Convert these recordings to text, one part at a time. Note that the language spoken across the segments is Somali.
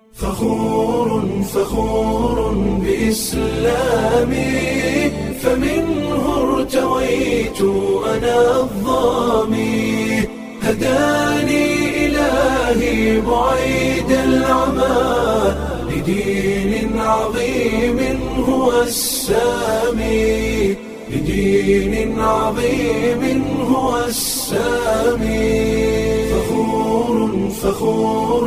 فخور فخور بإسلامي فمنه ارتويت أنا الظامي هداني إلهي بعيد العمى لدين عظيم هو السامي لدين عظيم هو السامي فخور فخور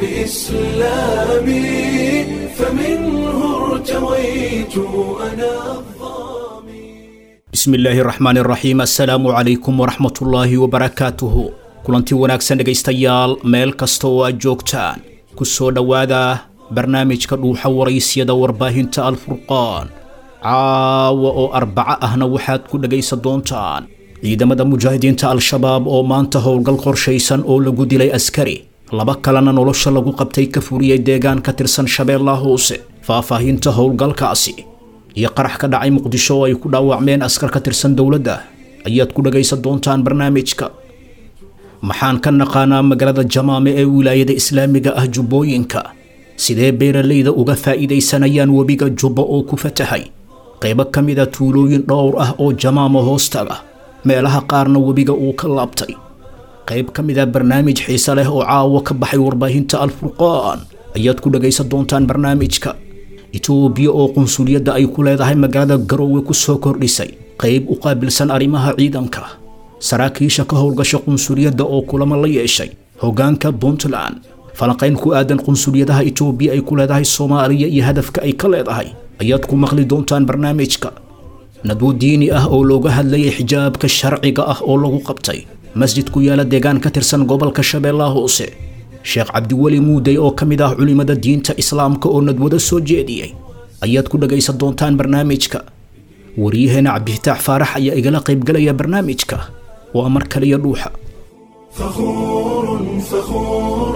بإسلامي فمنه ارتويت أنا الظامي bismi illaahi raxmaan raxiim assalaamu calaykum waraxmatullaahi wabarakaatuhu kulanti wanaagsan dhegaystayaal meel kasta oo aad joogtaan ku soo dhowaada barnaamijka dhuuxa waraysyada warbaahinta alfurqaan caawa oo arbaco ahna waxaad ku dhegaysan doontaan ciidamada mujaahidiinta al-shabaab oo maanta howlgal qorshaysan oo lagu dilay askari laba kalena nolosha lagu qabtay ka furiyey deegaan ka tirsan shabeellaha hoose faahfaahinta howlgalkaasi iyo qarax ka dhacay muqdisho oo ay ku dhaawacmeen askar ka tirsan dowladda ayaad ku dhagaysan doontaan barnaamijka maxaan ka naqaanaa magaalada jamaame ee wilaayada islaamiga ah jubbooyinka sidee beeralayda uga faa'iidaysanayaan webiga jubbo oo ku fatahay qaybo ka mid a tuulooyin dhowr ah oo jamaamo hoostaga meelaha qaarna webiga uu ka laabtay qayb ka mid a barnaamij xiise leh oo caawo ka baxay warbaahinta alfurqaan ayaad ku dhagaysan doontaan barnaamijka itoobiya oo qunsuliyadda ay ku leedahay magaalada garoowe ku soo kordhisay qayb u qaabilsan arrimaha ciidanka saraakiisha ka howlgasha qunsuliyadda oo kulamo la yeeshay hoggaanka puntland falanqayn ku aadan qunsuliyadaha itoobiya ay ku leedahay soomaaliya iyo hadafka ay ka leedahay ayaad ku maqli doontaan barnaamijka nadwo diini ah oo looga hadlayay xijaabka sharciga ah oo lagu qabtay masjid ku yaala deegaan ka tirsan gobolka shabeellaha hoose sheekh cabdiweli muudey oo ka mid ah culimmada diinta islaamka oo nadwado soo jeediyey ayaad ku dhagaysan doontaan barnaamijka waryaheena cabdifitaax faarax ayaa igala qaybgalaya barnaamijka waa mar kaliya dhuuxa فخور فخور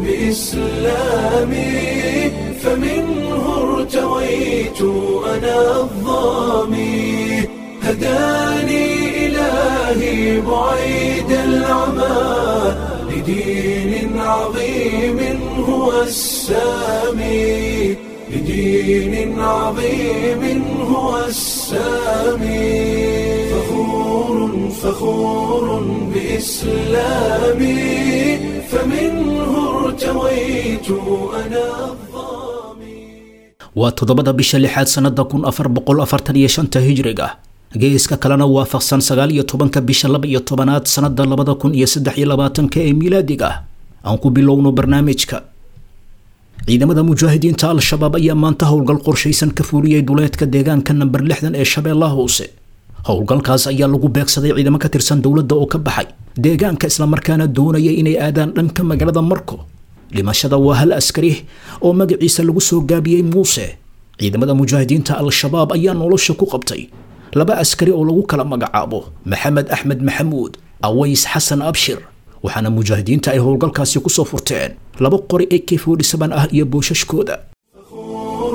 بإسلامي فمنه ارتويت أنا الظامي هداني إلهي بعيد العمى لدين عظيم هو السامي لدين عظيم هو السامي فخور فخور بإسلامي فمنه ارتويت أنا الظامي waa toddobada bisha lixaad sannada kun afar boqol afartan iyo shanta hijriga geeska kalena waafaqsan sagaal iyo tobanka bisha laba iyo tobanaad sannada labada kun iyo saddex iyo labaatanka ee miilaadiga aan ku bilowno barnaamijka ciidamada mujaahidiinta al-shabaab ayaa maanta howlgal qorshaysan ka fuuriyey duleedka deegaanka namber lixdan ee shabeellaha hoose howlgalkaas ayaa lagu beegsaday ciidamo ka tirsan dowladda oo ka baxay deegaanka islamarkaana doonaya inay aadaan dhanka magaalada marko dhimashada waa hal askari oo magaciisa lagu soo gaabiyey muuse ciidamada mujaahidiinta al-shabaab ayaa nolosha ku qabtay laba askari oo lagu kala magacaabo maxamed axmed maxamuud aways xasan abshir waxaana mujaahidiinta ay howlgalkaasi kusoo furteen laba qori ee k ah iyo boosashkooda فخور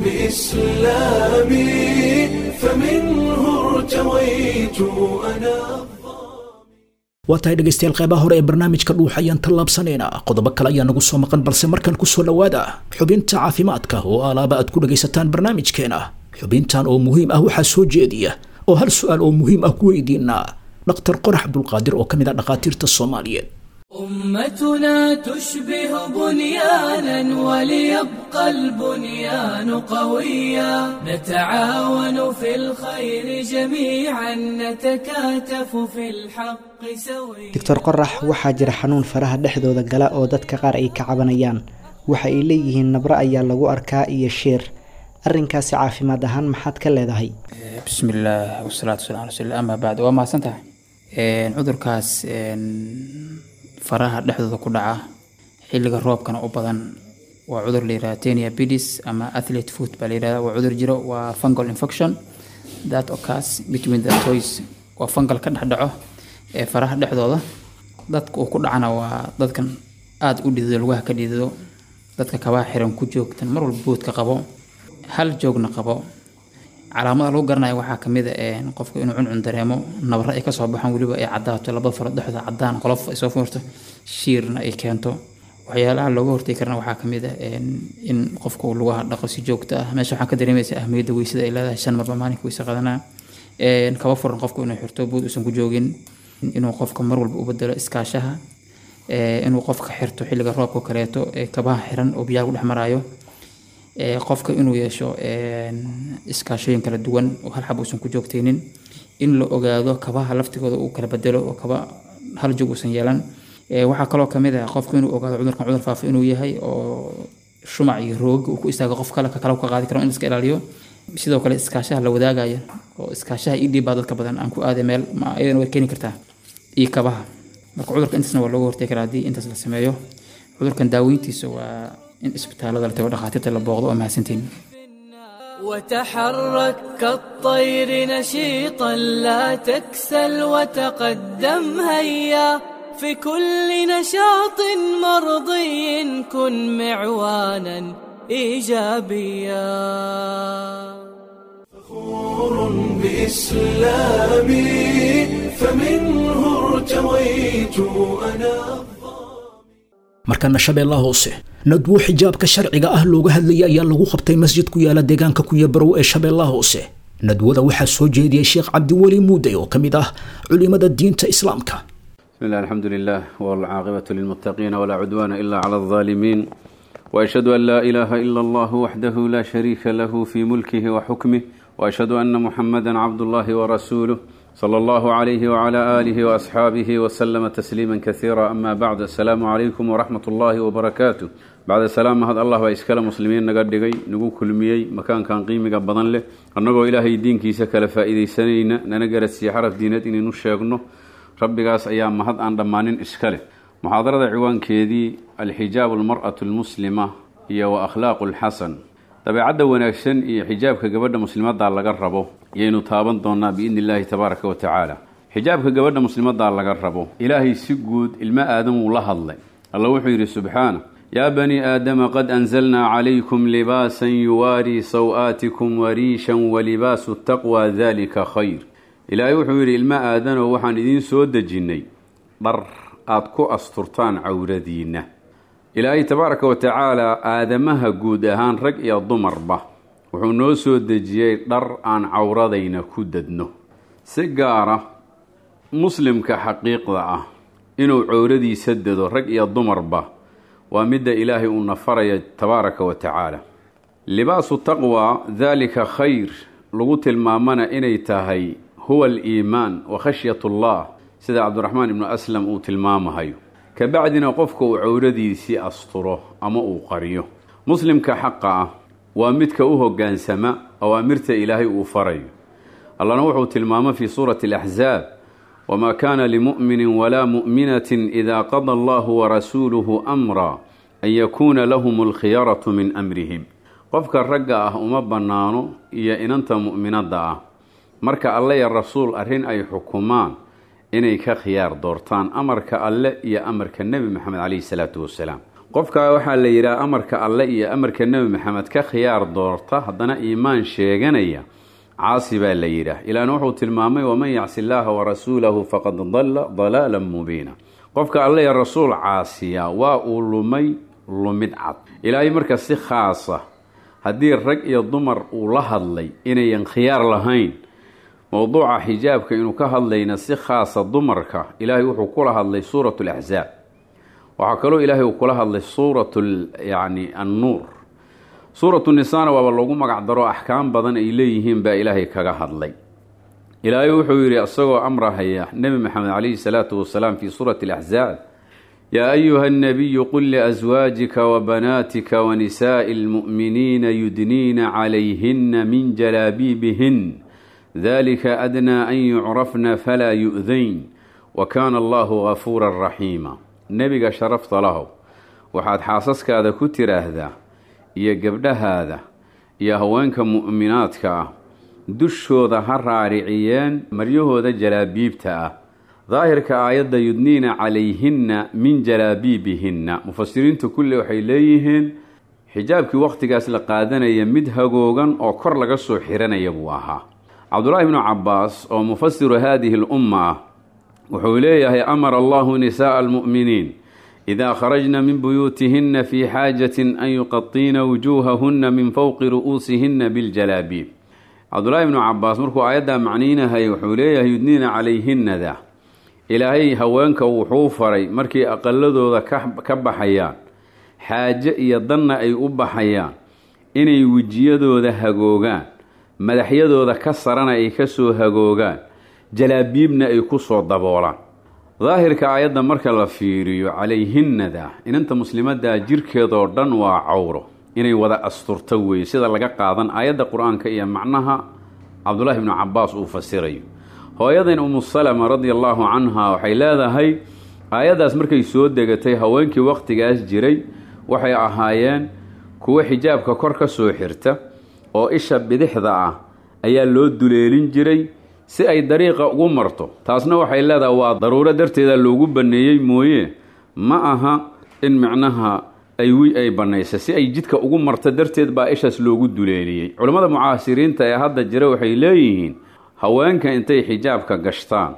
بإسلامي فمنه ارتويت أنا waa tahay dhegaystayaal qeybaha hore ee barnaamijka dhuuxa ayaan tallaabsanaynaa qodobo kale ayaa nagu soo maqan balse markan kusoo dhowaada xubinta caafimaadka oo alaaba aad ku dhagaysataan barnaamijkeena xubintan oo muhiim ah waxaa soo jeediya oo hal su-aal oo muhiim ah ku weydiinaa dhaktar qorax abdulqaadir oo ka mid ah dhakhaatiirta soomaaliyeed أمتنا تشبه بنيانا وليبقى البنيان قويا نتعاون في الخير جميعا نتكاتف في الحق سويا doctor qorax waxaa jira xanuun faraha dhexdooda gala oo dadka qaar ay ka cabanayaan waxa ay leeyihiin nabro ayaa lagu arkaa iyo sheer arrinkaasi caafimaad ahaan maxaad ka leedahay bismi illaah wasalaatu wasalam ala rasuulillah ama bacd waa mahadsan tahay cudurkaas een, faraha dhexdooda ku dhaca xilliga roobkana u badan waa cudur la yihahda tenia bidis ama athlete foot baa la yihahda waa cudur jiro waa fungal infection that occurs between the toys waa fungal ka dhex dhaco ee faraha dhexdooda dadka uu ku dhacana waa dadkan aada u dhidido lugaha ka dhidido dadka kabaha xiran ku joogtan mar walba boodka qabo hal joogna qabo calaamada lagu garanayo waxaa kamid a een, qofka inuu cuncun dareemo nabra ay kasoo baxaan weliba ay cadaato labada farood dhexdooda cadaan qolof ay soo fuurto shiirna ay keento waxyaalaha looga hortegi karana waxaa kamid ah in qofka uu lugaha dhaqo si joogto ah meesha waxaa ka dareemaysa ahmiyadda weysada ay leedahay shan marba maalinka weyse qadanaa kaba furan qofku inuu xirto buud uusan ku joogin inuu qofka mar walba u bedelo iskaashaha inuu qofka xirto xilliga roobka kaleeto kabaha xiran oo biyaha ku dhex maraayo qofka inuu yeesho iskaashooyin kala duwan oo hal xab uusan ku joogtaynin in la ogaado kabaha laftigooda uu kala bedelo oo kaba hal jog uusan yeelan waxaa kaloo kamid ah qofku inuu ogaado cudurkan cudur faafa inuu yahay oo shumac iyo roog uu ku istaago qof kale kakale ka qaadi karo in iska ilaaliyo sidoo kale iskaashaha la wadaagaya oo iskaashaha idhiib baa dadka badan aan ku aaday meel iyadana way keeni kartaa iyo kabaha marka cudurka intaasna waa looga hortegi karaa haddii intaas la sameeyo cudurkan daaweyntiisa waa in isbitaalada la tago dhakhaatiirta la booqdo oo mahadsantiin وتحرك كالطير نشيطا لا تكسل وتقدم هيا في كل نشاط مرضي كن معوانا ايجابيا فخور بإسلامي فمنه ارتويت أنا markana shabeellaha hoose nadwo xijaabka sharciga ah looga hadlayay ayaa lagu qabtay masjid ku yaala deegaanka kuyabarow ee shabeellaha hoose nadwada waxaa soo jeediyey sheekh cabdiweli muuday oo ka mid ah culimada diinta islaamka بسم الله الحمد لله والعاقبة للمتقين ولا عدوان إلا على الظالمين وأشهد أن لا إله إلا الله وحده لا شريك له في ملكه وحكمه وأشهد أن محمدا عبد الله ورسوله صلى الله عليه وعلى آله وأصحابه وسلم تسليما كثيرا أما بعد السلام عليكم ورحمة الله وبركاته بعد السلام هذا الله وإسكال مسلمين نقدقي نقول كل ميي مكان كان قيمة بدن له أنه إلهي دين كيسا كلا فائدة سنين ننقرت سيحرف دينات إني نشيقنه rabbigaas ayaa mahad aan dhammaanin iska leh muxaadarada ciwaankeedii alxijaabu almar'atu almuslima iyo wa akhlaaqu alxasan dabeecadda wanaagsan iyo xijaabka gabadha muslimaddaa laga rabo yaynu taaban doonaa biidni illaahi tabaaraka wa tacaala xijaabka gabadha muslimaddaa laga rabo ilaahay si guud ilmo aadam wuu la hadlay alla wuxuu yidhi subxaana yaa bani aadama qad anzalnaa calaykum libaasan yuwaarii saw-aatikum wariishan walibaasu taqwa dalika khayr ilaahay wuxuu yidhi ilmo aadanow waxaan idiin soo dejinnay dhar aada ku asturtaan cawradiinna ilaahay tabaaraka wa tacaalaa aadamaha guud ahaan rag iyo dumarba wuxuu noo soo dejiyey dhar aan cawradayna ku dadno si gaara muslimka xaqiiqda ah inuu cawradiisa dado rag iyo dumarba waa midda ilaahay uu nafaraya tabaaraka wa tacaala libaasu taqwa daalika khayr lagu tilmaamana inay tahay huwa aliimaan wa khashyat ullah sida cabdiraxmaan ibnu aslam uu tilmaamahayo kabacdina qofka uu cawradiisii asturo ama uu qariyo muslimka xaqa ah waa midka u hoggaansama awaamirta ilaahay uu farayo allana wuxuu tilmaamo fii suurati alaxzaab wamaa kaana limu'minin walaa mu'minatin idaa qada allahu warasuuluhu amra an yakuuna lahum alkhiyaratu min amrihim qofka ragga ah uma bannaano iyo inanta mu'minadda ah marka alle iyo rasuul arrin ay xukumaan inay ka khiyaar doortaan amarka alle iyo amarka nebi maxamed caleyhi salaatu wasalaam qofkaa waxaa la yidhaha amarka alle iyo amarka nebi maxamed ka khiyaar doorta haddana iimaan sheeganaya caasi baa la yidhaah ilaana wuxuu tilmaamay waman yacsi illaaha warasuulahu faqad dalla dalaalan mubiina qofka alle iyo rasuul caasiya waa uu lumay lumid cad ilaahay marka si khaasa haddii rag iyo dumar uu la hadlay inayan khiyaar lahayn mowduuca xijaabka inuu ka hadlayna si khaasa dumarka ilaahay wuxuu kula hadlay suuratu laxzaab waxaa kaloo ilaahay uu kula hadlay suuratu yani annuur suuratu nisaana waaba loogu magac daro axkaam badan ay leeyihiin baa ilaahay kaga hadlay ilaahay wuxuu yidhi isagoo amrahaya nebi maxamed calayhi salaatu wasalaam fii suurati alaxzaab yaa ayuha annabiyu qul liaswaajika wabanaatika wanisaa'i almu'miniina yudniina calayhina min jalaabiibihin dalika adnaa an yucrafna falaa yu'dayn wa kaana allahu gafuuran raxiima nebiga sharafta lahow waxaad xaasaskaada ku tiraahdaa iyo gabdhahaada iyo haweenka mu'minaadka ah dushooda ha raariciyeen maryahooda jalaabiibta ah daahirka aayadda yudniina calayhinna min jalaabiibihinna mufasiriintu kulli waxay leeyihiin xijaabkii wakhtigaas la qaadanaya mid hagoogan oo kor laga soo xiranaya buu ahaa cabdulaahi bnu cabaas oo mufasiru haadihi lumma ah wuxuu leeyahay amara allahu nisaa'a almu'miniin idaa kharajna min buyuutihinna fii xaajatin an yuqatiina wujuuhahunna min fowqi ru'uusihinna biljalaabiib cabdullaahi ibnu cabaas markuu aayaddaa macniinahay wuxuu leeyahay yudniina calayhinnada ilaahay haweenka wuxuu faray markay aqaladooda ka baxayaan xaaje iyo danna ay u baxayaan inay wejiyadooda hagoogaan madaxyadooda ka sarana ay ka soo hagoogaan jalaabiibna ay ku soo daboolaan daahirka aayadda marka la fiiriyo calayhinnada inanta muslimadda jirkeedoo dhan waa cawro inay wada asturto weeye sida laga qaadan aayadda qur-aanka iyo macnaha cabdullaahi ibnu cabaas uu fasirayo hooyadan umu salama radia allaahu canha waxay leedahay aayaddaas markay soo degatay haweenkii wakhtigaas jiray waxay ahaayeen kuwo xijaabka kor ka soo xirta oo isha bidixda ah ayaa loo duleelin jiray si ay dariiqa ugu marto taasna waxay leedahay waa daruuro darteeda loogu banneeyey mooye ma aha in micnaha ay wi ay bannaysay si ay jidka ugu marto darteed baa ishaas loogu duleeliyey culammada mucaasiriinta ee hadda jira waxay leeyihiin haweenka intay xijaabka gashtaan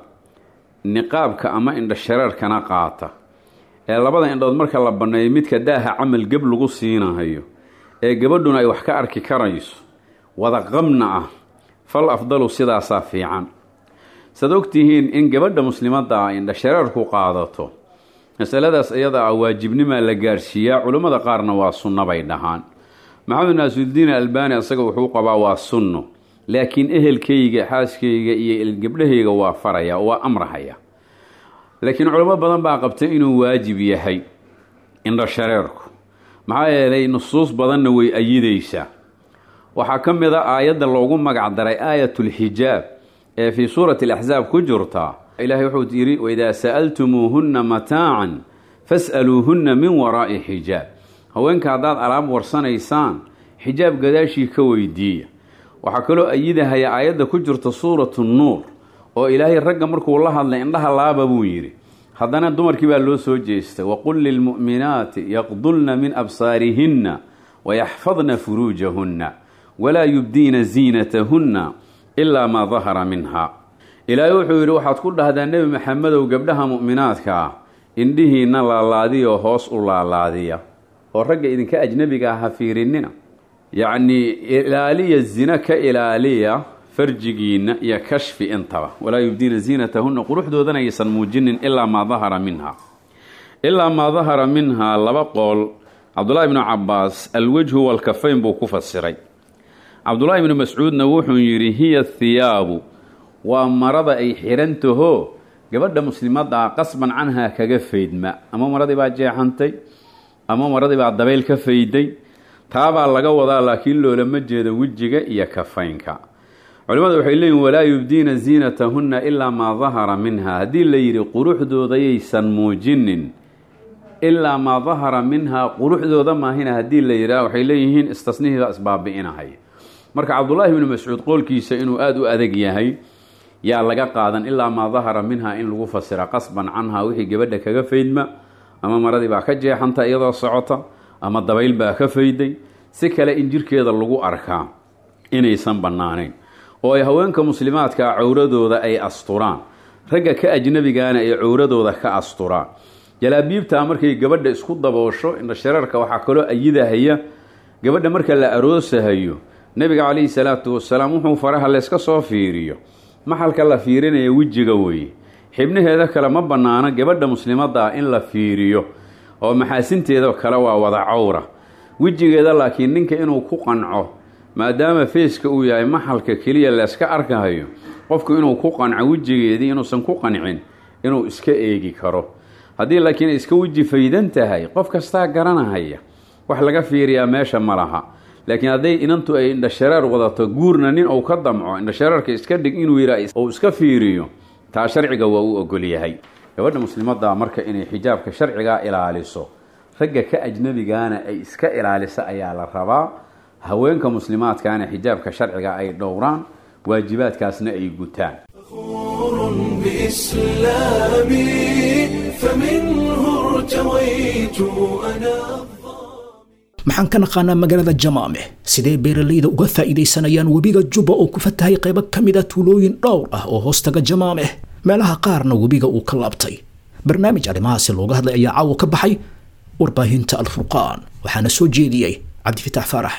niqaabka ama indhashareerkana qaata ee labada indhood marka la banneeyo midka daaha camal geb lagu siinahayo ee gabadhuna ay wax ka arki karayso wada qabna ah fal afdalu sidaasaa fiican saad ogtihiin in gabadha muslimadda ah indhashareerku qaadato masaladaas iyada ah waajibnimaa la gaarsiiyaa culammada qaarna waa sunno bay dhahaan maxamed naasudiin albani isaga wuxuu qabaa waa sunno laakiin ehelkayga xaaskayga iyo gabdhahayga waa faraya waa amrahaya laakiin culamo badan baa qabta inuu waajib yahay indhashareerku maxaa yeelay nusuus badanna way ayidaysaa waxaa ka mid a aayadda loogu magac daray aayatulxijaab ee fii suurati alaxsaab ku jirta ilaahay wuxuu yidhi waidaa sa'altumuuhunna mataacan fas'aluuhunna min waraa'i xijaab haweenka haddaad alaab warsanaysaan xijaab gadaashii ka weydiiya waxaa kaloo ayidahaya aayadda ku jirta suuratu nuur oo ilaahay ragga markuu la hadlay indhaha laaba buu yidhi haddana dumarkii baa loo soo jeestay waqul lilmu'minaati yaqdulna min absaarihinna wayaxfadna furuujahunna walaa yubdiina ziinatahunna ilaa maa dahara minha ilaahay wuxuu yidhi waxaad ku dhahdaa nebi maxamedow gabdhaha mu'minaadka ah indhihiinna laalaadiyo hoos u laalaadiya oo ragga idinka ajnebiga ah ha fiirinina yacnii ilaaliya zina ka ilaaliya farjigiinna iyo kashfi intaba walaa yubdiina ziinatahunna quruxdoodana aysan muujinin ilaa maa dahara minha ilaa maa dahara minhaa laba qool cabdullaahi ibnu cabaas alwejhu walkafayn buu ku fasiray cabdullaahi ibnu mascuudna wuxuu yidhi hiya thiyaabu waa marada ay xirantaho gabadha muslimadda ah qasban canhaa kaga faydma ama maradii baa jeexantay ama maradii baa dabayl ka fayday taabaa laga wadaa laakiin loolama jeedo wejiga iyo kafaynka culimmadu waxay leeyihin walaa yubdiina ziinatahunna ilaa maa dahara minha haddii la yidhi quruxdoodayaysan muujinin ilaa maa dahara minhaa quruxdooda maahina haddii la yidhaah waxay leeyihiin istasnihiibaa isbaabi'inahay marka cabdullaahi ibnu mascuud qoolkiisa inuu aada u adag yahay yaa laga qaadan ilaa maa dahara minhaa in lagu fasira qasban canhaa wixii gabadha kaga faydma ama maradii baa ka jeexanta iyadoo socota ama dabayl baa ka fayday si kale in jirkeeda lagu arkaa inaysan bannaanayn oo ay haweenka muslimaadkaa cowradooda ay asturaan ragga ka ajnabigaana ay cowradooda ka asturaan jalaabiibtaa markay gabadha isku daboosho indhashareerka waxaa kaloo ayidahaya gabadha marka la aroosahayo nebiga calayhi salaatu wasalaam wuxuu faraha layska soo fiiriyo maxalka la fiirinaya wejiga weeye xibnaheeda kale ma bannaano gabadha muslimadda ah in la fiiriyo oo maxaasinteeda kale waa wada cawra wejigeeda laakiin ninka inuu ku qanco maadaama feeska uu yahay maxalka keliya layska arkahayo qofku inuu ku qanco wejigeedii inuusan ku qancin inuu iska eegi karo haddii laakiin ay iska weji faydan tahay qof kastaa garanahaya wax laga fiiriyaa meesha ma laha laakiin hadday inantu ay indhashareer wadato guurna nin uu ka damco indhashareerka iska dhig inuu yidhaa uu iska fiiriyo taa sharciga waa u ogol yahay gabadha muslimadda marka inay xijaabka sharcigaa ilaaliso ragga ka ajnabigaana ay iska ilaaliso ayaa la rabaa haweenka muslimaadkaana xijaabka sharciga ay dhowraan waajibaadkaasna ay gutaan بإسلامي فمنه ارتويت أنا maxaan ka naqaanaa magaalada jamaameh sidee beeralayda uga faa'iidaysanayaan webiga jubba oo ku fatahay qaybo ka mid a tuulooyin dhowr ah oo hoostaga jamaameh meelaha qaarna webiga uu ka laabtay barnaamij arrimahaasi looga hadlay ayaa caawa ka baxay warbaahinta alfurqaan waxaana soo jeediyey cabdifitaax faarax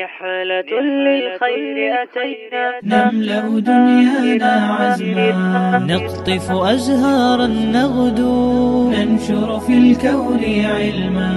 نحلة للخير أتينا نملأ دنيانا عزما نقطف أزهارا نغدو ننشر في الكون علما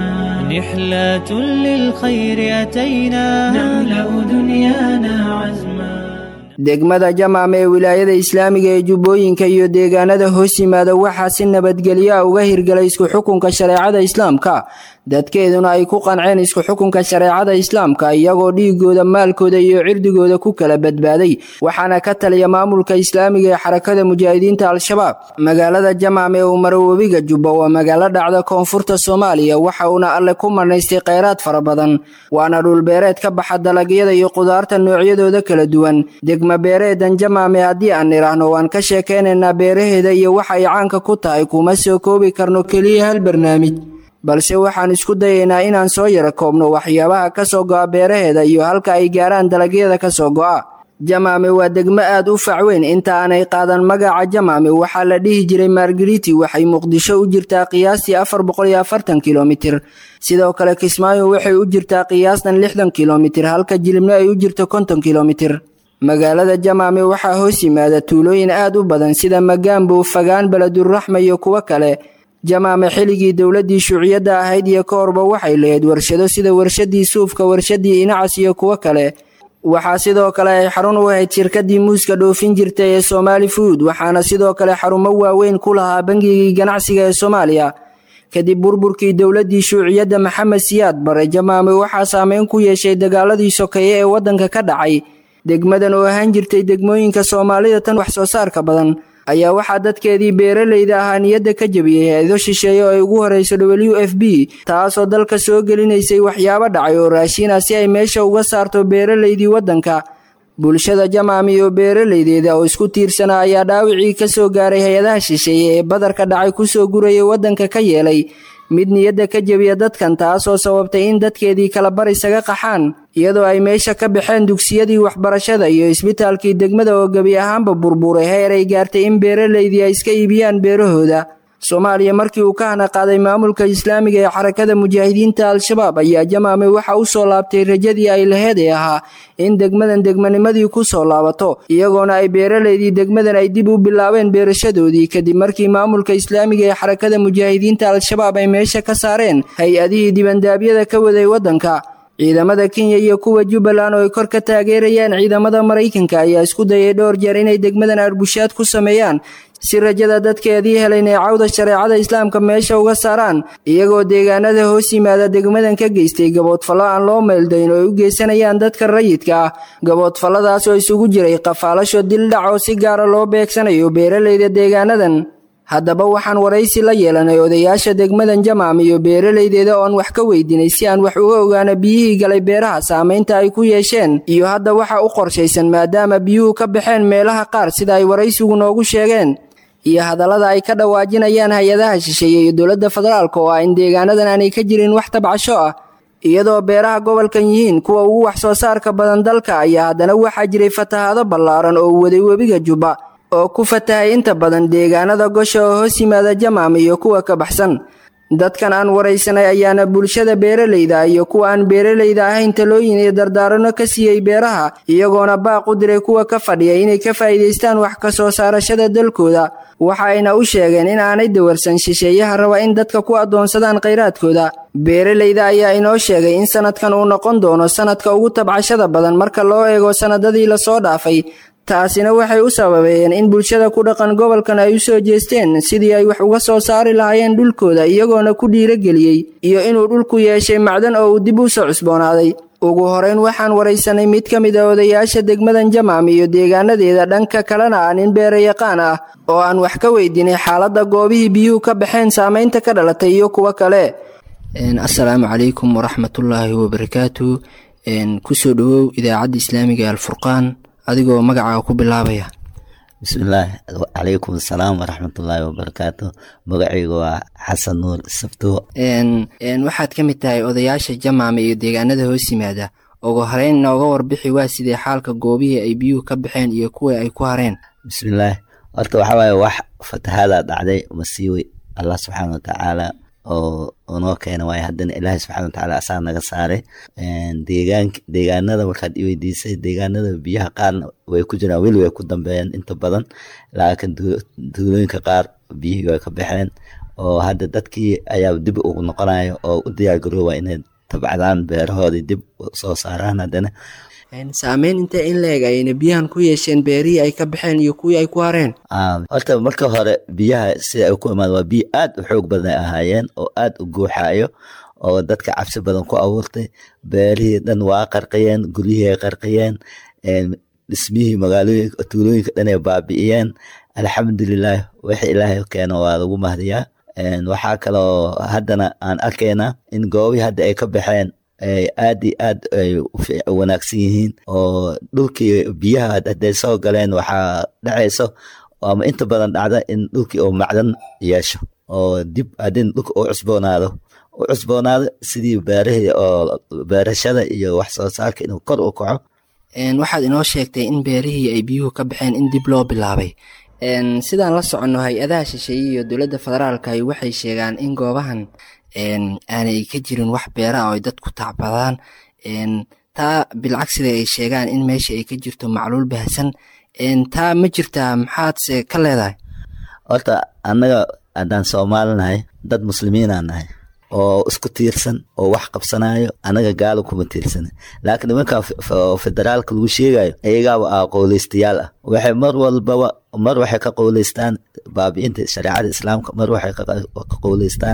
نحلة للخير أتينا نملأ دنيانا عزما degmada jamaam ee wilaayada islaamiga ee jubbooyinka iyo deegaanada hoos yimaada waxaa si nabadgelyoa uga hirgalay isku xukunka shareecada islaamka dadkeeduna ay ku qanceen isku xukunka shareecada islaamka iyagoo dhiigooda maalkooda iyo cirdigooda ku kala badbaaday waxaana ka taliya maamulka islaamiga ee xarakada mujaahidiinta al-shabaab magaalada jamaam ee umaro webiga jubba waa magaalo dhacda koonfurta soomaaliya waxa uuna alle ku marnaystay kheyraad fara badan waana dhulbeereed ka baxa dalagyada iyo qudaarta noocyadooda kala duwan degma beereedan jamaame haddii aan nidhaahno waan ka sheekaynaynaa beeraheeda iyo waxa ay caanka ku tahay kuma soo koobi karno keliya hal barnaamij balse waxaan isku dayaynaa inaan soo yara koobno waxyaabaha ka soo go'a beeraheeda iyo halka ay gaaraan dalagyada ka soo go'a jamaame waa degmo aad u facweyn inta aanay qaadan magaca jamaame waxaa la dhihi jiray margariti waxay muqdisho u jirtaa qiyaastii afar boqol iyo afartan kilomitir sidoo kale kismaayo waxay u jirtaa qiyaastan lixdan kilomitir halka jilibno ay u jirto konton kilomitir magaalada jamaame waxaa hoos yimaada tuulooyin aad u badan sida magaambow fagaan beleduraxma iyo kuwo kale jamaame xilligii dowladdii shuuciyadda ahayd iyo ka horba waxay lahayd warshado sida warshadii suufka warshadii inacas iyo kuwo kale waxaa sidoo kale ay xarun u ahayd shirkadii muuska dhoofin jirtay ee somaali fuud waxaana sidoo kale xarumo waaweyn ku lahaa bangigii ganacsiga ee soomaaliya kadib burburkii dowladdii shuuciyadda maxamed siyaad bare jamaame waxaa saameyn ku yeeshay dagaaladii sokeeye ee waddanka ka dhacay degmadan oo ahaan jirtay degmooyinka soomaalida tan wax soo saarka badan ayaa waxaa dadkeedii beeralayda ahaa niyadda ka jebiyey hay-ado shisheeye oo ay ugu horeyso w f b taasoo dalka soo gelinaysay waxyaabo dhacay oo raashiina si ay meesha uga saarto beeralaydii waddanka bulshada jamaam iyo beeralaydeeda oo isku tiirsanaa ayaa dhaawicii ka soo gaaray hay-adaha shisheeye ee badarka dhacay kusoo gurayay waddanka ka yeelay mid niyadda ka jebiya dadkan taasoo sababtay in dadkeedii kala bar isaga qaxaan iyadoo ay meesha ka baxeen dugsiyadii waxbarashada iyo isbitaalkii degmada oo gebi ahaanba burburay heer ay gaartay in beeralaydii ay iska iibiyaan beerahooda soomaaliya markii uu ka hana qaaday maamulka islaamiga ee xarakada mujaahidiinta al-shabaab ayaa jamaame waxa u soo laabtay rajadii ay laheed ee ahaa in degmadan degmanimadii ku soo laabato iyagoona ay beeralaydii degmadan ay dib u bilaabeen beerashadoodii kadib markii maamulka islaamiga ee xarakada mujaahidiinta al-shabaab ay meesha ka saareen hay-adihii dibandaabyada ka waday waddanka ciidamada kenya iyo kuwa jubbaland oo ay kor ka taageerayaan ciidamada maraykanka ayaa isku dayay dhowr jeer inay degmadan arbushaad ku sameeyaan si rajada dadkeedii helayn ee cawda shareecada islaamka meesha uga saaraan iyagoo deegaanada hoos yimaada degmadan ka geystay gaboodfallo aan loo meeldayn oo ay u geysanayaan dadka rayidka ah gaboodfalladaas oo isugu jiray qafaalasho dildhac oo si gaara loo beegsanayo beeralayda deegaanadan haddaba waxaan waraysi la yeelanay odayaasha degmadan jamaam iyo beeralaydeeda oon wax ka weydiinay si aan wax uga ogaano biyihii galay beeraha saamaynta ay ku yeesheen iyo hadda waxa u qorshaysan maadaama biyuhu ka baxeen meelaha qaar sida ay waraysigu noogu sheegeen iyo hadallada ay ka dhawaajinayaan hay-adaha shisheeye iyo dowladda federaalk oo ah in deegaanadan aanay ka jirin wax tabcasho ah iyadoo beeraha gobolkan yihiin kuwa ugu wax soo saarka badan dalka ayaa haddana waxaa jiray fatahaado ballaaran oo waday webiga jubba oo ku fatahay inta badan deegaanada gosha oo hoos yimaada jamaam iyo kuwa ka baxsan dadkan aan waraysanay ayaana bulshada beeralayda iyo kuwa aan beeralayda ahayn talooyin iyo dardaarano ka siiyey beeraha iyagoona baaq u diray kuwa ka fadhiya inay ka faa'iidaystaan wax ka soo saarashada dalkooda waxa ayna u sheegeen in aanay dawarsan shisheeyaha raba in dadka ku addoonsadaan khayraadkooda beeralayda ayaa inoo sheegay in sanadkan uu noqon doono sanadka ugu tabcashada badan marka loo eego sannadadii lasoo dhaafay taasina waxay u sababeeyeen in bulshada ku dhaqan gobolkan ay u soo jeesteen sidii ay wax uga soo saari lahaayeen dhulkooda iyagoona ku dhiirageliyey iyo inuu dhulku yeeshay macdan oo uu dib u soo cusboonaaday ugu horeyn waxaan waraysanay mid ka mid a odayaasha degmadan jamaam iyo deegaanadeeda dhanka kalena ah nin beerayaqaan ah oo aan wax ka weydiinay xaaladda goobihii biyuhu ka baxeen saamaynta ka dhalatay iyo kuwo kale asalaamu calaykum waraxmatullaahi wabarakaatu kusoo dhawow idaacadda islaamiga alfurqaan adigoo magacaaga ku bilaabaya bismillaahi calaykum asalaam waraxmatullaahi wabarakaatu magacayga waa xasan nuur sabto waxaad ka mid tahay odayaasha jamaame iyo deegaanada hoos yimaada ugu horeyn nooga warbixi waa sidee xaalka goobihii ay biyuhu ka baxeen iyo kuwa ay ku hareen bismillaahi horta waxaa waaye wax fatahaada dhacday masiiwe allah subxaana watacaala oo unoo keena waayo haddana ilaahay subxana watacaala asaa naga saaray deegaan deegaanada markaad i weydiisay deegaanada biyaha qaarna way ku jiraan weli way ku dambeeyeen inta badan laakiin duulooyinka qaar biyihii way ka baxeen oo hadda dadkii ayaa dib ugu noqonayo oo u diyaargarooba inay tabcadaan beerahoodii dib soo saaraan haddana saameyn intee in leeg ayna biyahan ku yeesheen beerihii ay ka baxeen iyo kuwii ay ku hareen horta marka hore biyaha sida ay ku imaan waa biyo aad u xoog badan ay ahaayeen oo aad u guuxayo oo dadka cabsi badan ku abuurtay beerihii dhan waa qarqiyeen guryihii ay qarqiyeen dhismihii magaalooyinka tuulooyinka dhan ay baabi'iyeen alxamdulilah wixii ilaahay keeno waa lagu mahdiyaa waxaa kaloo haddana aan arkaynaa in goobihii hadda ay ka baxeen aad iyo aad ay u wanaagsan yihiin oo dhulkii biyaha hadday soo galeen waxaa dhacayso ama inta badan dhacda in dhulkii oo macdan yeesho oo dib haddii dhulka uu cusboonaado u cusboonaado sidii beerahii oo beerashada iyo wax soo saarka inuu kor u kaco waxaad inoo sheegtay in beerihii ay biyuhu ka baxeen in dib loo bilaabay sidaan la soconno hay-adaha shisheeye iyo dowladda federaalka waxay sheegaan in goobahan aanay ka jirin wax beera oo ay dadku tacbadaan taa bilcagsida ay sheegaan in meesha ay ka jirto macluul bahasan taa ma jirtaa maxaadse ka leedahay horta annaga haddaan soomaali nahay dad muslimiinaa nahay oo isku tiirsan oo wax qabsanayo annaga gaalo kuma tiirsana laakiin nimanka federaalka lagu sheegayo iyagaaba ah qowleystayaal ah waxay mar walbaba mar waxay ka qowleystaan baabi'inta shareecada islaamka mar waxay ka qowleystaan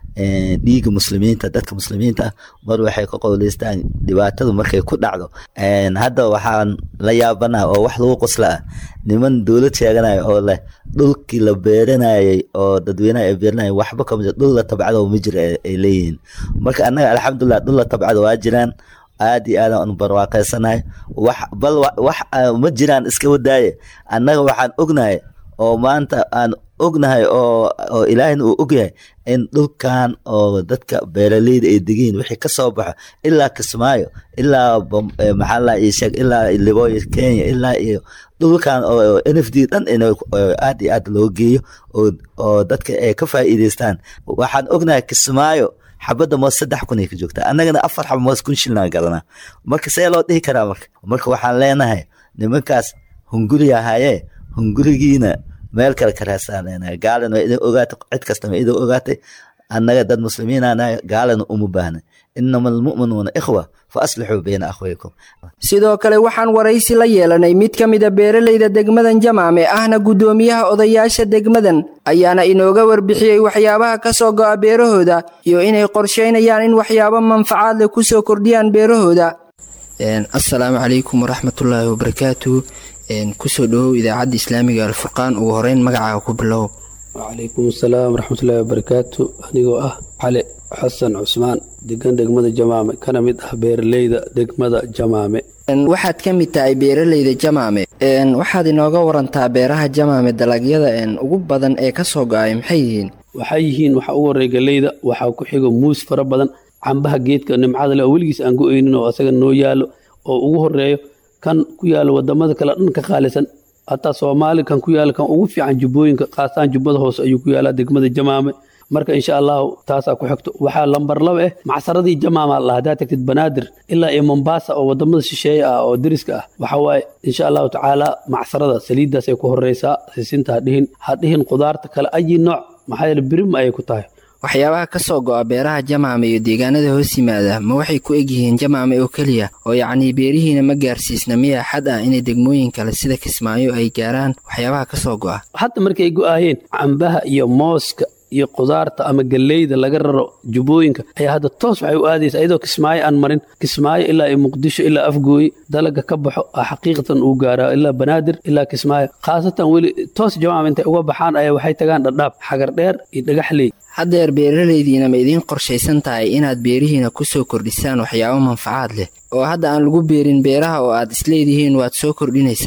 dhiiga muslimiinta dadka muslimiinta ah mar waxay ka qowleystaan dhibaatadu markay ku dhacdo hadda waxaan la yaabanaha oo wax lagu qosla ah niman dowlad sheeganayo oo leh dhulkii la beeranayay oo dadweynaha ay beeranayay waxba kama jiro dhul la tabcado ma jiro ay leeyihiin marka annaga alxamdulilah dhul la tabcado waa jiraan aad iyo aad aan barwaaqaysanahay wax bal wax ma jiraan iska wadaaye annaga waxaan ognahay oo maanta aan ognahay oo oo ilaahina uu ogyahay in dhulkan oo dadka beeraleyda ay degiin wixii ka soo baxo ilaa kismaayo ilaa maxaa la ii sheeg ilaa libooyo kenya ilaa iyo dhulkan oo n f d dhan in aad iyo aad loo geeyo oo oo dadka ay ka faa'iidaystaan waxaan ognahay kismaayo xabadda moos saddex kun ay ka joogtaa annagana afar xaba moos kun shilnaa gadanaa marka see loo dhihi karaa marka marka waxaan leenahay nimankaas hunguri ahaayee hungurigiina meel kale ka raasaan leenahay gaalana waa idin ogaatay cid kastama idin ogaatay annaga dad muslimiinaanahay gaalana uma baahna inama almu'minuuna ikhwa fa aslixuu bayna akhwaykum sidoo kale waxaan waraysi la yeelanay mid ka mida beeraleyda degmadan jamaame ahna guddoomiyaha odayaasha degmadan ayaana inooga warbixiyey waxyaabaha ka soo go'a beerahooda iyo inay qorsheynayaan in waxyaabo manfacaad leh ku soo kordhiyaan beerahooda assalaamu calaykum waraxmatullaahi wabarakaatu kusoo dhawow idaacadda islaamiga alfurqaan ugu horeyn magacaaga ku bilow wacalaykum asalaam waraxmatullaahi wabarakaatu anigoo ah cali xasan cusmaan degan degmada jamaame kana mid ah beeraleyda degmada jamaame waxaad ka mid tahay beeraleyda jamaame waxaad inooga warantaa beeraha jamaame dalagyada ugu badan ee ka soo go-ay maxay yihiin waxay yihiin waxa ugu horey galeyda waxaa ku xigo muus fara badan cambaha geedka nimcada leh oo weligiis aan go-eynin oo asaga noo yaalo oo ugu horeeyo kan ku yaalo wadamada kale dhan ka qaalisan hataa soomaali kan ku yaala kan ugu fiican jubbooyinka kaasaan jubbada hoose ayuu ku yaalaa degmada jamaame marka insha allahu taasaa ku xigto waxaa lambar laba ah macsaradii jamaama la haddaa tagtid banaadir ilaa iyo mombasa oo wadamada shisheeye ah oo deriska ah waxa waaye insha allahu tacaala macsarada saliiddaas ay ku horeysaa sisinta hadhihin hadhihin qudaarta kale ayi nooc maxaa yeele birim ayay ku tahay waxyaabaha ka soo go'a beeraha jamaame iyo deegaanada hoos yimaada ma waxay ku egyihiin jamaame oo keliya oo yacnii beerihiina ma gaarsiisna miyaa xad ah inay degmooyin kale sida kismaayo ay gaaraan waxyaabaha ka soo go'a hadda markay go'aayeen cambaha iyo mooska iyo qudaarta ama galleyda laga raro jubbooyinka ayaa hadda toos waxay u aadaysa iyadoo kismaayo aan marin kismaayo ilaa iyo muqdisho ilaa afgooye dalaga ka baxo a xaqiiqatan uu gaaraa ilaa banaadir ilaa kismaayo khaasatan weli toos jamaam intay uga baxaan ayaa waxay tagaan dhadhaab xagar dheer iyo dhagaxley haddeer beeraleydiina ma idiin qorshaysan tahay inaad beerihiina ku soo kordhisaan waxyaabo manfacaad leh oo hadda aan lagu beerin beeraha oo aad isleedihiin waad soo kordhinaysaan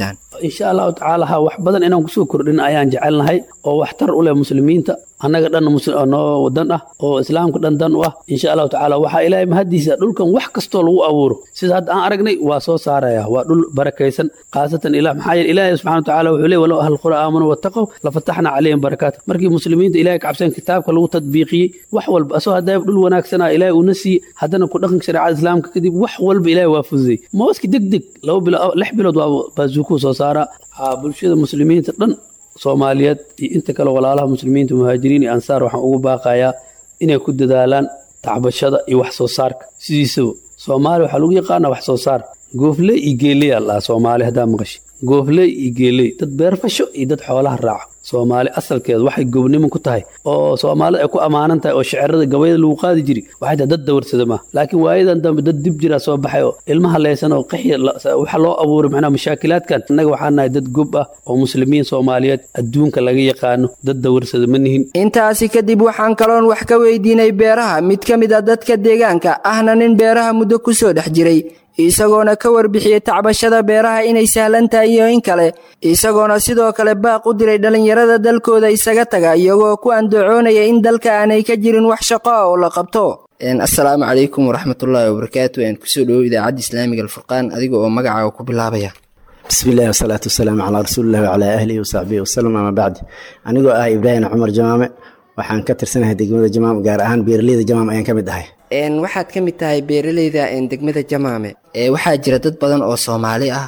insha allahu tacaala ha wax badan inaan kusoo kordhin ayaan jecelnahay oo waxtar u leh muslimiinta annaga dhan noo dan ah oo islaamka dhan dan u ah insha allahu tacaala waxaa ilaahay mahadiisa dhulkan wax kastoo lagu abuuro sida hadda aan aragnay waa soo saaraya waa dhul barakaysan khaasatan ilah maxaa yeele ilaahay subxana watacaala wuxuu leey walow ahal qura aamanuu wattaqow lafataxna calayhim barakaat markii muslimiinta ilahay kacabsan kitaabka lagu tadbiiqiyey wax walba asoo haddaa dhul wanaagsanaa ilaahay uuna siiyey haddana ku dhaqanka shareecada islaamka kadib wax walba ilaahay waa fududey mooski deg deg laba bilo lix bilood waa baasuukuu soo saaraa bulshada muslimiinta dhan soomaaliyeed iyo inta kale walaalaha muslimiinta muhaajiriin iyo ansaar waxaan ugu baaqayaa inay ku dadaalaan tacbashada iyo wax soo saarka sidiisaba soomaaliya waxaa lagu yaqaanaa wax soo saar goofley iyo geeley aa lahaa soomaali haddaa maqashi goofley iyo geeley dad beerfasho iyo dad xoolaha raaca soomaali asalkeeda waxay gobnimo ku tahay oo soomaalida ay ku ammaanan tahay oo shicirada gabayada lagu qaadi jiri waxay tahay dad dawarsada maaha laakiin waayadan dambe dad dib jiraa soo baxay oo ilmaha leysan oo qaxya waxa loo abuuray macnaha mashaakilaadkan innaga waxaan nahay dad gob ah oo muslimiin soomaaliyeed adduunka laga yaqaano dad dawarsada ma nihin intaasi kadib waxaan kaloon wax ka weydiinay beeraha mid ka mid a dadka deegaanka ahna nin beeraha muddo ku soo dhex jiray isagoona ka warbixiyey tacbashada beeraha inay sahlan tahay iyo in kale isagoona sidoo kale baaq u diray dhallinyarada dalkooda isaga taga iyagoo ku andacoonaya in dalka aanay ka jirin wax shaqo ah oo la qabto assalaamu calaykum waraxmatullaahi wabarakaatu aan kusoo dhowow idaacadda islaamiga alfurqaan adiga oo magacaaga ku bilaabaya bismillahi wasalaatu wasalaamu calaa rasuulillahi wacalaa ahlihi wasaxbihi wasalam ama bacdi anigoo ah ibraahim cumar jamaame waxaan ka tirsanahay degmada jamaam gaar ahaan beeraleyda jamaam ayaan ka mid ahay waxaad ka mid tahay beeraleyda degmada jamaame waxaa jira dad badan oo soomaali ah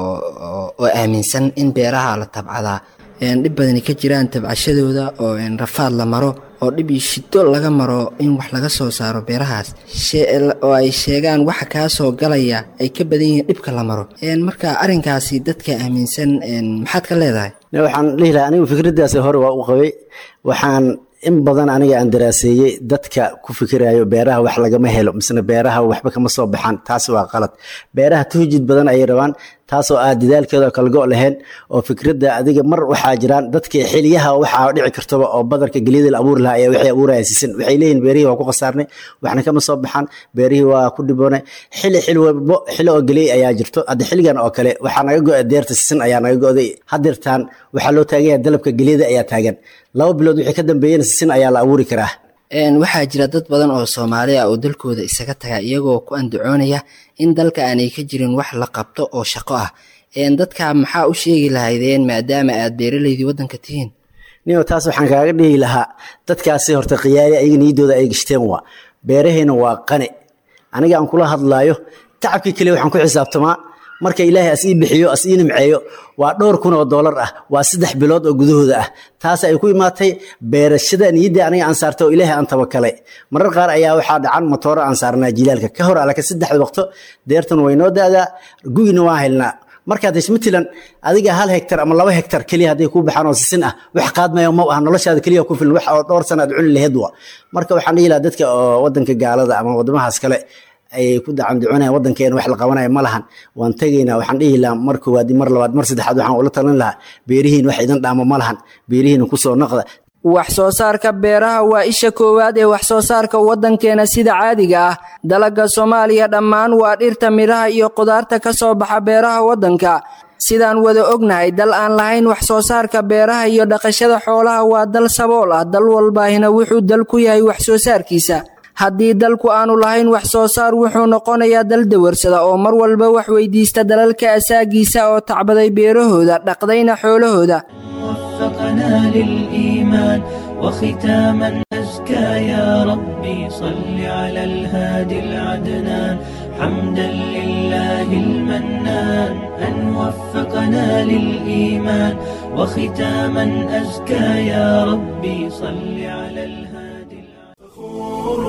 oo aaminsan in beeraha la tabcadaa dhib badani ka jiraan tabcashadooda oo rafaad la maro oo dhib iyo shido laga maro in wax laga soo saaro beerahaas oo ay sheegaan waxa kaa soo galaya ay ka badan yihiin dhibka la maro marka arrinkaasi dadka aaminsan maxaad ka leedahay waxaan dhihi lahaa anigu fikraddaas hore waa u qabay waxaan in badan aniga aan daraaseeyey dadka ku fikirayo beeraha wax lagama helo misna beeraha waxba kama soo baxaan taas waa qalad beeraha tuhjid badan ayay rabaan taasoo ah dadaalkeeda kalgo lahayn oo fikradda adiga mar waxaa jiraan dadka xiliyaha waxaa dhici kartaba oo badarka geliyada la abuuri lahaa ayaa waxay abuuraya sisin waxay leeyihin beerihii waa ku khasaarnay waxna kama soo baxaan beerihii waa ku dhiboonay xili xil walbo xilo oo geliyay ayaa jirto hadda xiligan oo kale waxaa naga go-a deerta sisin ayaa naga go-day hadirtaan waxaa loo taaganya dalabka geliyada ayaa taagan laba bilood wixii ka dambeeyena sisin ayaa la abuuri karaa waxaa jira dad badan oo soomaali ah oo dalkooda isaga taga iyagoo ku andacoonaya in dalka aanay ka jirin wax la qabto oo shaqo ah dadka maxaa u sheegi lahaydeen maadaama aad beeraleydii waddanka tihiin nio taas waxaan kaaga dhihi lahaa dadkaasi horta khiyaari ayaga niyaddooda ay gashteen waa beeraheena waa qane aniga aan kula hadlaayo tacabkii keliya waxaan ku xisaabtamaa marka ilaahay as ii bixiyo as ii nimceeyo waa dhowr kun oo doolar ah waa saddex bilood oo gudahooda ah taas ay ku imaatay beerashada niyadda aniga aan saartay oo ilaahay aan tabakalay marar qaar ayaa waxaa dhacan matooro aan saarnaa jilaalka ka hor alaka saddexda waqto deertan way noo da'daa gugina waa helnaa markaad heshmatilan adiga hal hektar ama laba hektar keliya hadday kuu baxaan oo sisin ah wax qaadmaya ma ah noloshaada keliya ku filan wax oo dhowr sana aad cuni laheed wa marka waxaan dhihi lahaa dadka oo wadanka gaalada ama wadamahaas kale ay ku dacanducunayaan wadankeena wax la qabanaya ma lahan waan tegaynaa waxaan dhihi lahaa mar koowaad mar labaad mar saddexaad waxaan ula talin lahaa beerihiin wax idan dhaamo ma lahan beerihiina kusoo noqda wax soo saarka beeraha waa isha koowaad ee wax soo saarka waddankeena sida caadiga ah dalagga soomaaliya dhammaan waa dhirta midhaha iyo qudaarta ka soo baxa beeraha waddanka sidaan wada ognahay dal aan lahayn wax soo saarka beeraha iyo dhaqashada xoolaha waa dal sabool ah dal walbaahina wuxuu dal ku yahay wax soo saarkiisa haddii dalku aanu lahayn wax soo saar wuxuu noqonayaa dal dawarsada oo mar walba wax weydiista dalalka asaagiisa oo tacbaday beerahooda dhaqdayna xoolahooda وفقنا للإيمان وختاما أزكى يا ربي صل على الهادي العدنان حمدا لله المنان أن وفقنا للإيمان وختاما أزكى يا ربي صل على الهادي فخور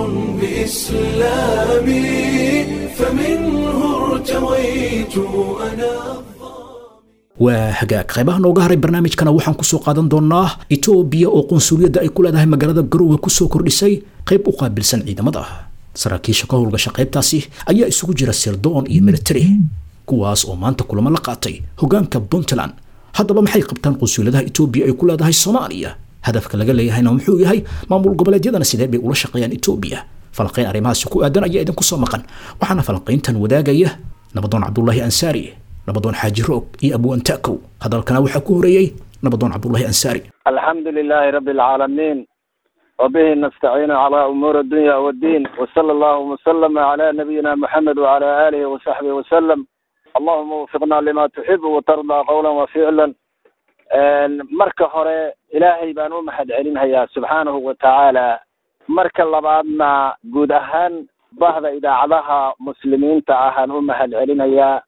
بإسلامي فمنه ارتويت أنا waa hagaag qaybaha nooga haray barnaamijkana waxaan kusoo qaadan doonaa etoobiya oo qunsuliyadda ay ku leedahay magaalada garowe kusoo kordhisay qayb u qaabilsan ciidamada saraakiisha ka howlgasha qaybtaasi ayaa isugu jira sirdoon iyo military kuwaas oo maanta kulamo la qaatay hogaanka puntland haddaba maxay qabtaan qunsuliyadaha etoobiya ay ku leedahay soomaaliya hadafka laga leeyahayna muxuu yahay maamul goboleedyadana sidee bay ula shaqeeyaan etoobiya falanqayn arrimahaasi ku aadan ayaa idinku soo maqan waxaana falanqayntan wadaagaya nabadoon cabdulaahi ansaari nabadoon xaaji roog iyo abwaantaakow hadalkana waxaa ku horeeyey nabadoon cabdulahi ansaari الحمد لله رب العالمين وبه نستعين على أمور الدنيا والدين وصلى الله وسلم على نبينا محمد وعلى آله وصحبه وسلم اللهم وفقنا لما تحب وترضى قولا وفعلا marka hore ilaahay baan u mahad celinhayaa subxaanahu watacaala marka labaadna guud ahaan bahda idaacadaha muslimiinta ahaan u mahad celinayaa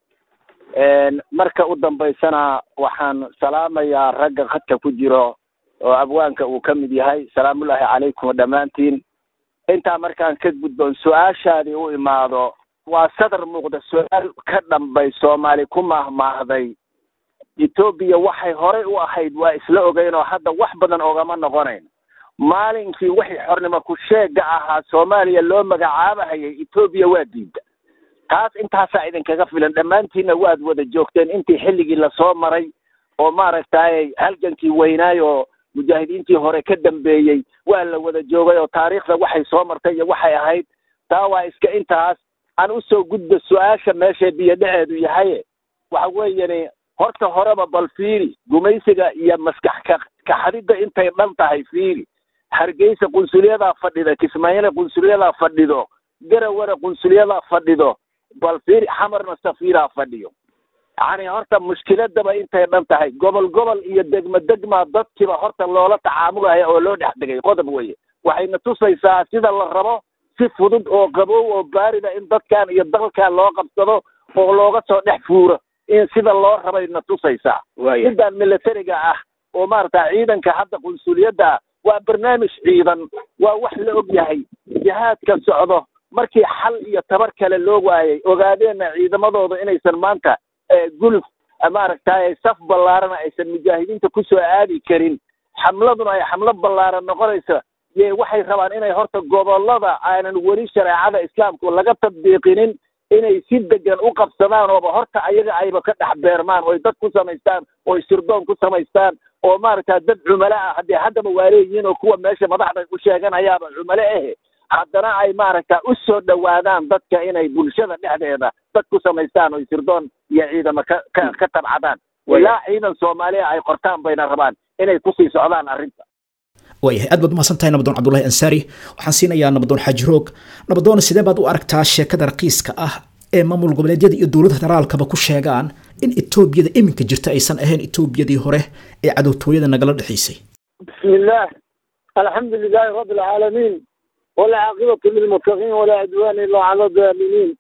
marka u dambaysana waxaan salaamayaa ragga khadka ku jiro oo abwaanka uu ka mid yahay salaamullaahi calaykum dhammaantiin intaa markaan ka gudboon su-aashaadii u imaado waa sadar muuqda su-aal ka dhambay soomaali ku maahmaahday etoobiya waxay horey u ahayd waa isla ogeyn oo hadda wax badan ogama noqonayn maalinkii wixii xornimo ku sheega ahaa soomaaliya loo magacaabahayay etoobiya waa diida taas intaasaa idinkaga filan dhammaantiinna waad wada joogteen intii xilligii lasoo maray oo maaragtay halgankii weynaay oo mujaahidiintii hore ka dambeeyey waa la wada joogay oo taariikhda waxay soo martay iyo waxay ahayd taa waa iska intaas aan usoo gudbo su-aasha meeshay biyo dhexeedu yahay waxa weeyani horta horeba bal fiiri gumaysiga iyo maskax ka kaxadidda intay dhan tahay fiiri hargeysa qunsulyadaa fadhida kismaayile qunsulyadaa fadhido garawara qunsulyadaa fadhido bal fiiri xamarna safiiraa fadhiyo yani horta mushkiladaba intay dhan tahay gobol gobol iyo degmo degma dadkiiba horta loola tacaamulaya oo loo dhex degay qodob weye waxayna tusaysaa sida la rabo si fudud oo qabow oo baarida in dadkan iyo dalkan loo qabsado oo looga soo dhex fuuro in sida loo rabayna tusaysaa midaan militariga ah oo maarata ciidanka hadda qunsuliyadda waa barnaamij ciidan waa wax la og yahay jihaadka socdo markii xal iyo tabar kale loo waayay ogaadeenna ciidamadooda inaysan maanta guluf maaragtay saf ballaarana aysan mujaahidiinta kusoo aadi karin xamladuna ay xamlo ballaaran noqonayso ye waxay rabaan inay horta gobollada aanan weli shareecada islaamku laga tadbiiqinin inay si degan u qabsadaan ooba horta ayaga ayba ka dhex beermaan oy dad ku samaystaan oy sirdoon ku samaystaan oo maaragta dad cumalo ah haddii haddaba waa leeyihiin oo kuwa meesha madaxda u sheeganayaaba cumalo ahe haddana ay maaragta u soo dhowaadaan dadka inay bulshada dhexdeeda dad ku samaystaan oy sirdoon iyo ciidamo ka ka ka tabcadaan ilaa ciidan soomaaliya ay qortaan bayna rabaan inay kusii socdaan arrinta waayahay aad baad umahadsan tahay nabadoon cabdulahi ansaari waxaan siinayaa nabadoon xaaji roog nabadoon sidee baad u aragtaa sheekada raqiiska ah ee maamul goboleedyada iyo dowladda federaalkaba ku sheegaan in etoobiyada iminka jirta aysan ahayn etoobiyadii hore ee cadowtooyada nagala dhexaysay بسم الله الحمد لله رب العالمين والعاقبة للمتقين ولا عدوان إلا على الظالمين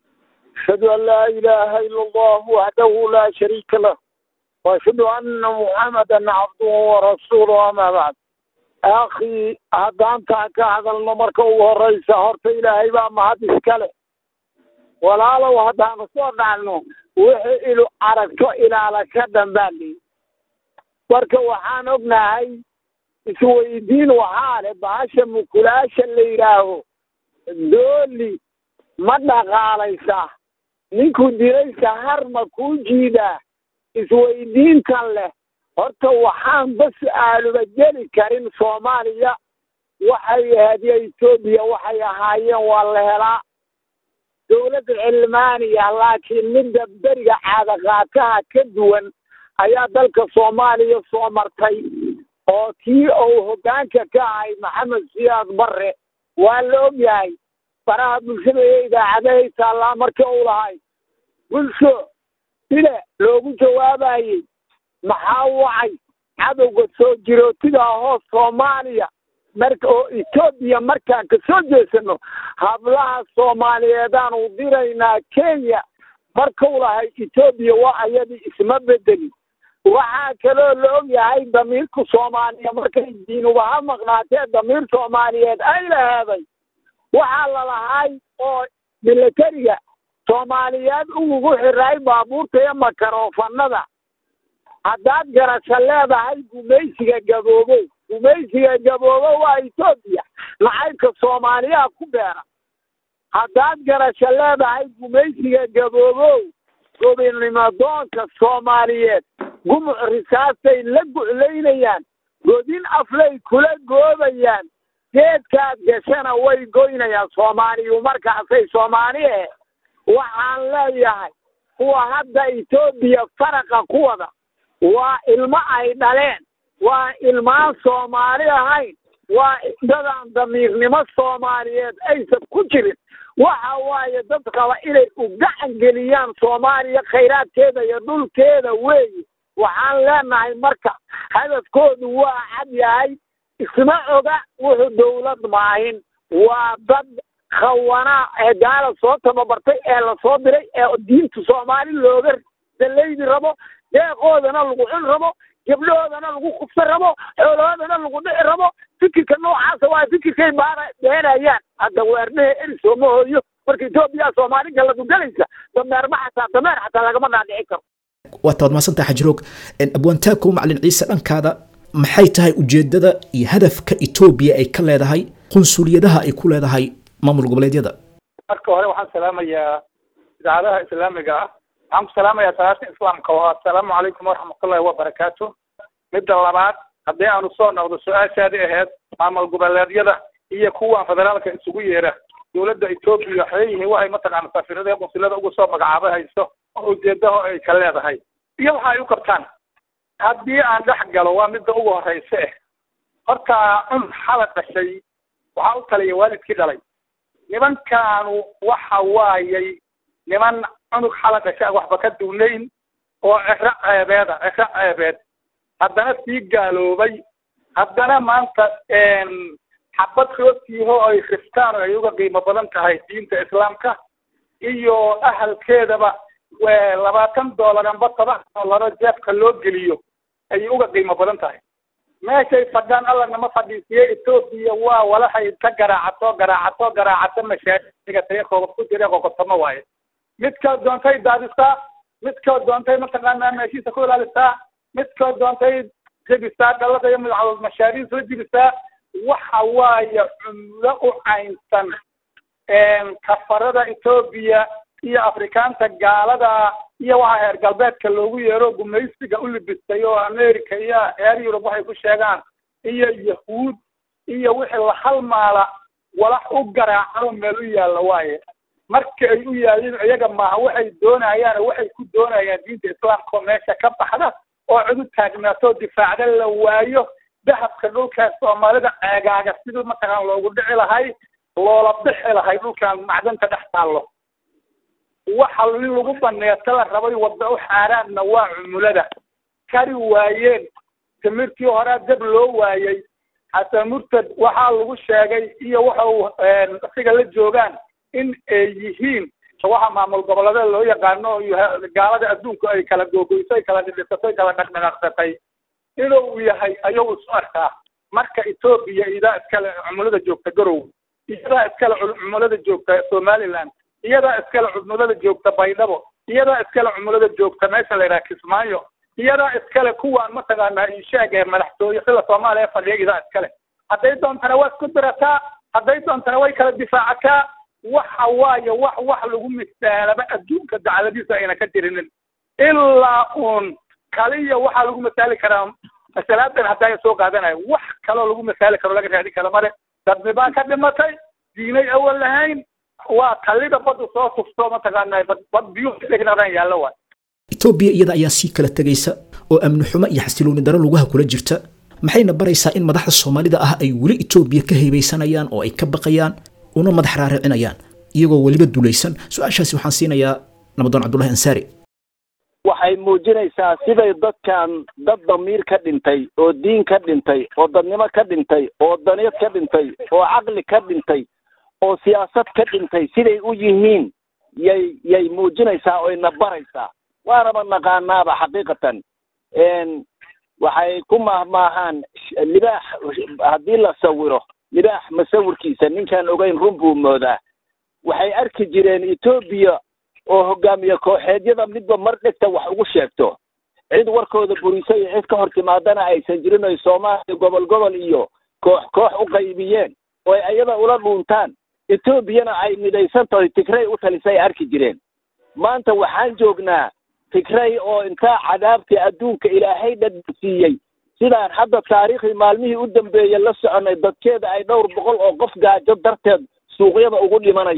أشهد أن لا إله إلا الله وحده لا شريك له وأشهد أن محمدا عبده ورسوله أما بعد أخي هدان تاكا هذا المركة والرئيس هرت إلهي بقى ما هاد إسكاله ولا لو هدان صور عنه وحي إلو عرفته إلى على كدن بالي marka waxaan ognahay isweydiin waxaa leh bahasha mukulaasha la yidhaaho dooli ma dhaqaalaysa ninkuu dilaysa har ma kuu jiidaa isweydiintan leh horta waxaan bas aaluba geli karin soomaaliya waxay ahayd iyo etoobiya waxay ahaayeen waa la helaa dowladda cilmaaniya laakiin midda beriga caadaqaataha ka duwan ayaa dalka soomaaliya soo martay oo kii uu hoggaanka ka ahay maxamed siyaad barre waa la og yahay baraha bulshada iyo idaacadahay taallaa markii uu lahay bulsho sida loogu jawaabayey maxaa wacay cadowga soo jirootidaa hoos soomaaliya marka oo etoobiya markaan ka soo jeesano hablaha soomaaliyeedaanu diraynaa kenya markuu lahay etoobiya waa ayadii isma bedeli waxaa kaloo la og yahay damiirka soomaaliya markay diinuba ha maqnaatee damiir soomaaliyeed ay laheeday waxaa lalahay oo milatariga soomaaliyeed ugugu xiraay baabuurta iyo makarofanada haddaad garasho leedahay gumaysiga gaboobow gumaysiga gaboobow waa etoobiya nacaybka soomaaliyaa ku beera haddaad garasho leedahay gumaysiga gaboobow gobinimadoonka soomaaliyeed gumuc risaastay la guclaynayaan godin aflay kula goobayaan geedkaad gashana way goynayaan soomaaliyu markaasay soomaali eh waxaan leeyahay kuwa hadda etoobiya faraqa ku wada waa ilmo ay dhaleen waa ilmaan soomaali ahayn waa dadaan damiirnimo soomaaliyeed aysan ku jirin waxa waaye dad raba inay u gacan geliyaan soomaaliya khayraadkeeda iyo dhulkeeda weeye waxaan leenahay marka hadafkoodu waa cad yahay isma oga wuxuu dowlad maahin waa dad khawana ee gaala soo tababartay ee lasoo diray ee diinta soomaali looga dalaydi rabo deeqoodana lagu cun rabo gabdhahoodana lagu kufsan rabo xoolahoodana lagu dhici rabo fikirka noocaasa waa fikirkay baara beenayaan hadda weernaha eri sooma hooyo marka etoobiya soomaali galadu galaysa dameerma xataa dameer xataa lagama dhaadhici karo waata waad mahadsantaha xajiroog abwaantaakow macalin ciise dhankaada maxay tahay ujeedada iyo hadafka etoobiya ay ka leedahay qunsuliyadaha ay ku leedahay maamul goboleedyada marka hore waxaan salaamayaa idaacadaha islaamiga ah waxaan ku salaamayaa salaata islaamka oo assalaamu calaykum waraxmatullahi wabarakaatu midda labaad haddii aanu soo noqdo su-aashaadii ahayd maamul goboleedyada iyo kuwan federaalka isugu yeera dowladda etoobiya waxay yihiin waxay mataqaana safiirada ee qunsulada ugu soo magacaaba hayso oo ujeedaho ay ka leedahay iyo waxa ay u qabtaan haddii aan dhex galo waa midda ugu horeysa eh horta cun xala dhashay waxaa u taliya waalidkii dhalay nimankaanu waxa waayay niman cunug xala dhasha waxba ka duunayn oo ciro ceebeeda ciro ceebeed haddana sii gaaloobay haddana maanta xabad rootiiho ay riftaan oo ay uga qiimo badan tahay diinta islaamka iyo ahalkeedaba labaatan doolar amba toban doolaro jeebka loo geliyo ayay uga qiimo badan tahay meeshay fadhaan alla nama fadhiisiye etoobiya waa walaxay ka garaacato garaacato garaacato mashaaigatay qogob ku jira qoqotamo waaye midkood doontay daadisaa midkood doontay mataqaanaa meeshiisa ku ilaalisaa midkood doontay jebisaa dhalada iyo magacadood mashaariin soo jebisaa waxa waaye cumlo u caynsan kafarada etoobiya iyo afrikaanta gaalada iyo waxa heer galbeedka loogu yeero gumaysiga u libistay oo america iyo reer yurub waxay ku sheegaan iyo yahuud iyo wixii la halmaala walax u garaacano meel u yaalla waaye marka ay u yaalliin iyaga maaha waxay doonayaan waxay ku doonayaan diinta islaamka oo meesha ka baxda oo cid u taagnaato difaacda la waayo dahabka dhulkaas soomaalida ceegaaga sidii mataqaan loogu dhici lahay loola bixi lahay dhulkan macdanta dhex taallo waxa in lagu baneeto la rabay wadda u xaaraanna waa cumulada kari waayeen timirtii horaa dab loo waayey xasan murtad waxaa lagu sheegay iyo waxa uu asiga la joogaan in ay yihiin waxa maamul goboleeda loo yaqaano gaalada adduunku ay kala googoyso ay kala dhidhisato ay kala dhaqdhaqaaqsatay inuu yahay ayuu isu arkaa marka etoobiya iyadaa iskale cumulada joogta garow iyadaa iskale cumulada joogta somaliland iyadaa iskale cumulada joogta baydhabo iyadaa iskale cumulada joogta meesha la yidhaha kismaayo iyadaa iskale kuwaan mataqaanaa inshaag ee madaxtooye sida soomaaliya fadhiya iyadaa iskale hadday doontana waa isku dirataa hadday doontana way kala difaacataa waxa waaye wax wax lagu misaalaba adduunka dacladiisa ayna ka jirinin ilaa uun kaliya waxaa lagu masaali karaa masalaadan haddaa soo qaadanayo wax kaloo lagu masaali karo laga raadin karo male dadni baa ka dhimatay diinay awal lahayn waa kalida badda soo tufto mataqaanaa bad biyuhu dhegnaran yaallo waay etoobiya iyada ayaa sii kala tegaysa oo amni xumo iyo xasilooni daro lugaha kula jirta maxayna baraysaa in madaxda soomaalida ah ay weli etoobiya ka heybeysanayaan oo ay ka baqayaan una madax raaricinayaan iyagoo weliba dulaysan su-aashaasi waxaan siinayaa nabadoon cabdullahi ansaari waxay muujinaysaa siday dadkan dad damiir ka dhintay oo diin ka dhintay oo dadnimo ka dhintay oo daniyad ka dhintay oo caqli ka dhintay oo siyaasad ka dhintay siday u yihiin yay yay muujinaysaa oyna baraysaa waanaba naqaanaaba xaqiiqatan waxay ku maahmaahaan libaax haddii la sawiro libaax masawirkiisa ninkaan ogeyn run buu moodaa waxay arki jireen etoobiya oo hogaamiye kooxeedyada midba mar dhegta wax ugu sheegto cid warkooda buriso iyo cid ka hor timaadana aysan jirin oy soomaaliya gobol gobol iyo koox koox u qaybiyeen oo ay ayada ula dhuuntaan etoobiyana ay midaysan tahay tigrey u talisay arki jireen maanta waxaan joognaa tigrey oo intaa cadaabtii adduunka ilaahay dhadsiiyey sidaan hadda taariikhdii maalmihii u dambeeyey la soconay dadkeeda ay dhowr boqol oo qof gaajo darteed suuqyada ugu dhimanayaan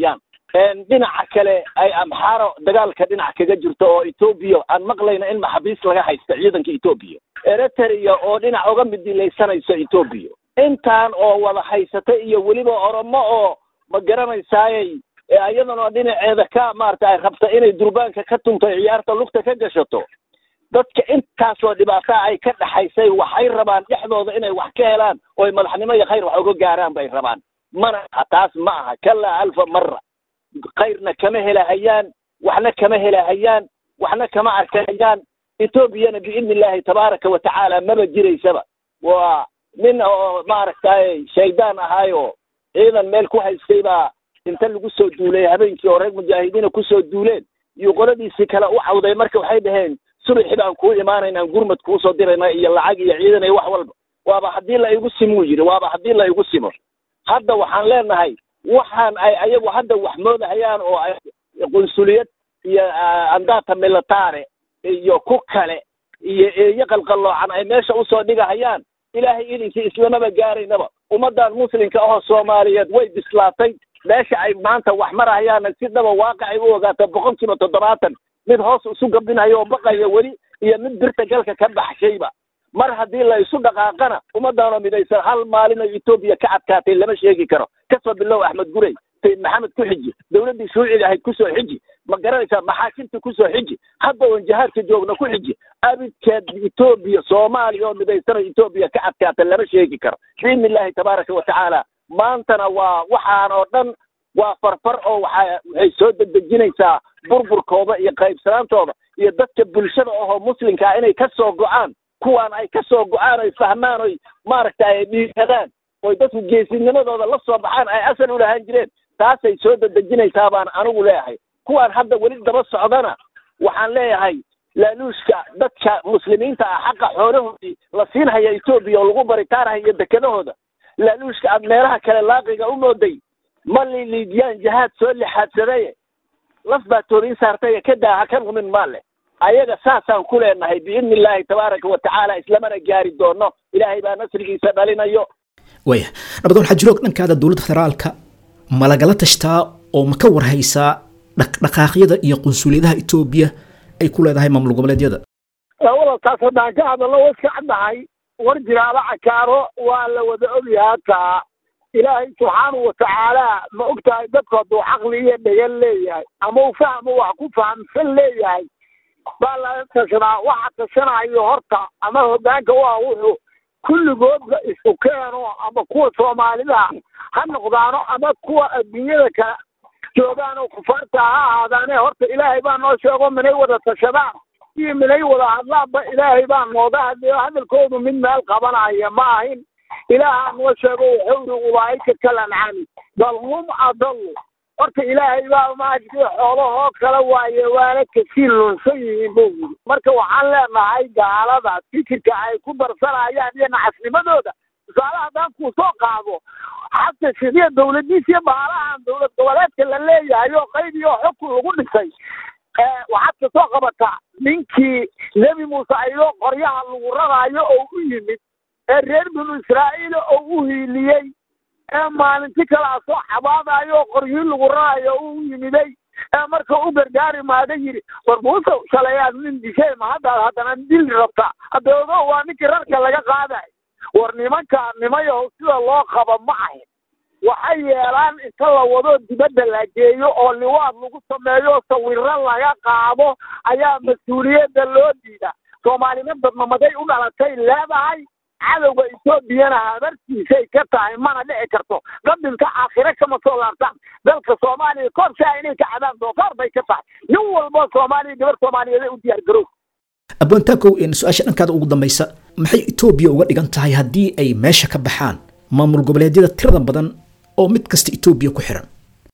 dhinaca kale ay amxaaro dagaalka dhinac kaga jirto oo etoobiya aan maqlayna in maxaabiis laga haysta ciidanka etoobiya eritrea oo dhinac uga midilaysanayso etoobiya intaan oo wada haysata iyo weliba oromo oo ma garanaysaayey iyadana dhinaceeda ka maarata ay rabta inay durbaanka ka tunto ciyaarta lugta ka gashato dadka intaasoo dhibaataa ay ka dhaxaysay waxay rabaan dhexdooda inay wax ka helaan ooy madaxnimo iyo khayr wax uga gaaraan bay rabaan mana aha taas ma aha kalaa alfa mara khayrna kama helahayaan waxna kama helahayaan waxna kama arkahayaan etoobiyana biidni illaahi tabaaraka wa tacaala maba jiraysaba waa nin oo maaragtay shaydaan ahaayo ciidan meel ku haystay baa inta lagu soo duulay habeenkii oo reer mujaahidiina kusoo duuleen iyo qoladiisii kale u cawday marka waxay dhaheen subaxi baan kuu imaanaynaa gurmad kuusoo dirayna iyo lacag iyo ciidan iyo wax walba waaba haddii la igu simuu yidhi waaba haddii la igu simo hadda waxaan leenahay waxaan ay ayagu hadda wax moodahayaan oo ay qunsuliyad iyo andata militare iyo ku kale iyo eeyo qalqalloocan ay meesha usoo dhigahayaan ilaahay idinkii islamaba gaaraynaba ummaddan muslimka ahoo soomaaliyeed way bislaatay meesha ay maanta wax marahayaana si dhaba waaqicay u ogaato boqol kiiba toddobaatan mid hoos isu gabinayo oo baqaya weli iyo mid birta galka ka baxshayba mar haddii la isu dhaqaaqana ummaddaanoo midaysan hal maalin oo etoobiya ka adkaatay lama sheegi karo kasoo bilow axmed gurey sayid maxamed ku xiji dowladdii shuuciga ahayd kusoo xiji ma garanaysaa maxaakimta kusoo xiji hadda oon jihaadka joogna ku xiji abidkeed etoobiya soomaaliya oo midaysanoo etoobiya ka adkaata lama sheegi karo biidni illaahi tabaaraka wa tacaala maantana waa waxaan oo dhan waa farfar oo waxa waxay soo degdejinaysaa burburkooda iyo qaybsanaantooda iyo dadka bulshada ahoo muslimkaa inay ka soo go-aan kuwaan ay ka soo go-aan oy fahmaan oy maaragtay ay dhiiradaan oy dadku geesinimadooda la soo baxaan ay asal u lahaan jireen taasay soo dedejinaysaa baan anigu leeyahay kuwaan hadda weli daba socdana waxaan leeyahay laaluushka dadka muslimiinta ah xaqa xoolahoodii la siinhaya etoobiya oo lagu baritaanhaya iyo dekedahooda laaluushka aad meelaha kale laaqiga u mooday ma liliidiyaan jihaad soo lixaadsadaye laf baa tooriin saartaye ka daa ha ka rumin maale ayaga saasaan ku leenahay biidni illaahi tabaaraka wa tacaala islamana gaari doono ilaahay baa nasrigiisa dhalinayo waya nabadoon xajiroog dhankaada dowladda federaalka ma lagala tashtaa oo ma ka warhaysaa dhaqdhaqaaqyada iyo qunsuliyadaha etoobiya ay ku leedahay maamul goboleedyada labada taas haddaan ka hadalno wa iska caddahay war jiraaba cakaaro waa la wada ogyahay hataa ilaahay subxaanahu watacaala ma ogtahay dadku hadduu caqli iyo dhegan leeyahay ama uu fahmo wax ku fahamsan leeyahay baa laga tashadaa waxa tashanayo horta ama hoggaanka waa wuxuu kulligoodba isu keeno ama kuwa soomaalida ha noqdaano ama kuwa adduunyada kale joogaan oo kufaarta ha ahaadaane horta ilaahay baa noo sheego minay wada tashadaan iyo minay wada hadlaanba ilaahay baa nooga hadlayo hadalkoodu mid meel qabanaya ma ahin ilaahaa noo sheego wuxuu yidhi ulaa'ika kalancami bal hum adallu horta ilaahay baa maajdi xoolahoo kale waaye waana kasii lunsan yihiin buu yidhi marka waxaan leenahay gaalada fikirka ay ku darsanayaan iyo nacasnimadooda tusaale haddaan kuu soo qaado xata shidiya dawladiis iyo baalahan dowlad goboleedka la leeyahay oo qayb iyo xukun lagu dhisay waxaad ka soo qabataa ninkii nebi muuse ayadoo qoryaha lagu raraayo oo u yimid ee reer binu israa'iil oo u hiiliyey ee maalinti kalea soo xabaadayo oo qoryihi lagu raraayo oo u yimiday ee marka u gargaari maada yidhi war muuse shalayaad nin dishay ma haddaad haddana dili rabtaa haddoodo waa ninkii rarka laga qaadayo war nimankaa nimayahow sida loo qaba ma ahin waxay yeelaan inta la wado dibadda la geeyo oo liwaad lagu sameeyo sawiro laga qaado ayaa mas-uuliyadda loo diida soomaalina dadnamaday u dhalatay leedahay cadowga etoobiyana habartiisay ka tahay mana dhici karto qabilka aakhire kama soo laabtaan dalka soomaaliya korshaa inay ka cadaan doofaar bay ka tahay nin walbo soomaaliya gabar soomaaliyeed u diyaar garow aboontaakow su-aasha dhankaada ugu dambaysa maxay etoobiya uga dhigan tahay haddii ay meesha ka baxaan maamul goboleedyada tirada badan oo mid kasta etoobiya ku xiran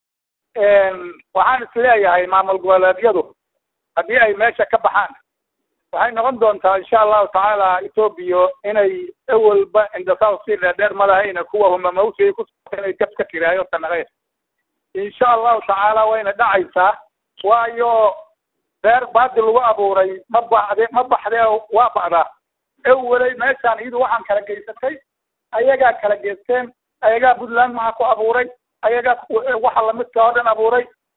waxaan isleeyahay maamul goboleedyadu haddii ay meesha ka baxaan waxay noqon doontaa insha allahu tacaala etoobiya inay ewelba indhasaw si dheerdheer malahayna kuwa humamawsiay ku inay gab ka kiraayo sanaqeed insha allahu tacaala wayna dhacaysaa waayo beer baadi lagu abuuray ma baxde ma baxdee waa ba'daa ewelay meeshaan iyadu waxaan kala geysatay ayagaa kala geysteen ayagaa puntland maxaa ku abuuray ayagaa waxa lamidka oo dhan abuuray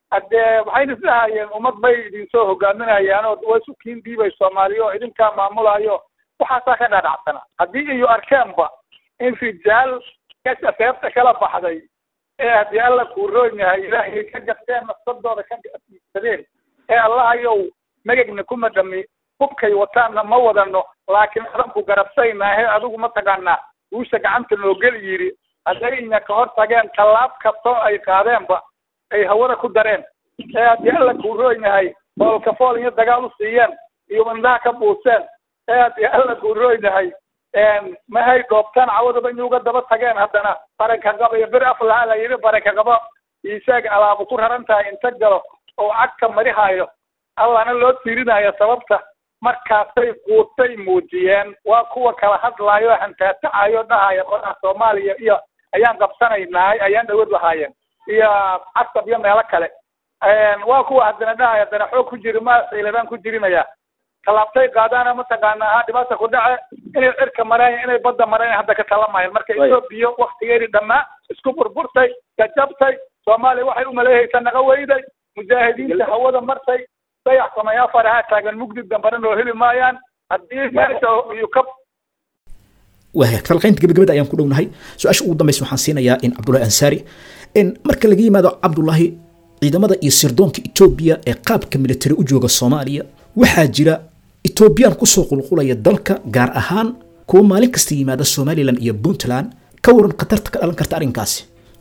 haddee waxayna isdhahayeen ummad bay idinsoo hogaaminayaan oo waa isu kiin dhiibay soomaaliya oo idinkaa maamulayo waxaasaa ka dhadhacsana haddii iyo arkeenba in rijaal kasha seebta kala baxday ee haddii alla kuu roon yahay ilaahay ka garteen nafsadooda ka iibsadeen ee allahayow megegna kuma dhami hubkay wataanna ma wadano laakiin adanku garabsaynaahe adigu mataqaanaa guusha gacanta noo geli yidhi hadday inya ka hor tageen tallaab kastoo ay qaadeenba ay hawada ku dareen ee haddii alla kuu roon yahay foolka fool iyo dagaal u siiyeen iyo indhaha ka buuseen ee haddii alla kuu roon yahay mahay dhoobtaan cawadaba in uga daba tageen haddana baranka qaba iyo bir aflaha la yidhi baranka qaba isaag alaabu ku raran tahay inta galo oo cagka marihaayo allana loo tiirinayo sababta markaasay quutay muujiyeen waa kuwa kala hadlaayo hantaatacayo dhahaya qoraha soomaaliya iyo ayaan qabsanaynaay ayaan dhawad lahaayeen iyo casab iyo meelo kale waa kuwa haddana dhahaya haddana xoog ku jiri ma ciiladaan ku jirinaya tallaabtay qaadaana mataqaanaa ha dhibaata ku dhace inay cirka mareen inay badda mareen hadda ka talamayan marka etoobiya waktigeedii dhammaa isku burburtay gajabtay soomaaliya waxay umaleehaysa naqa weyday mujaahidiinta hawada martay dayax samayaa faraha taagan mugdi dambana noo heli maayaan haddii meesha iyo ka waaya falqaynta gabagabada ayaan ku dhownahay su-aasha ugu dambaysa waxaan siinayaa in cabdullahi ansaari in marka laga yimaado cabdullahi ciidamada iyo sirdoonka etoobiya ee qaabka militari u jooga soomaaliya waxaa jira etoobiyaan kusoo qulqulaya dalka gaar ahaan kuwa maalin kasta yimaada somalilan iyo puntland ka waran khatarta ka dhalan karta arrinkaasi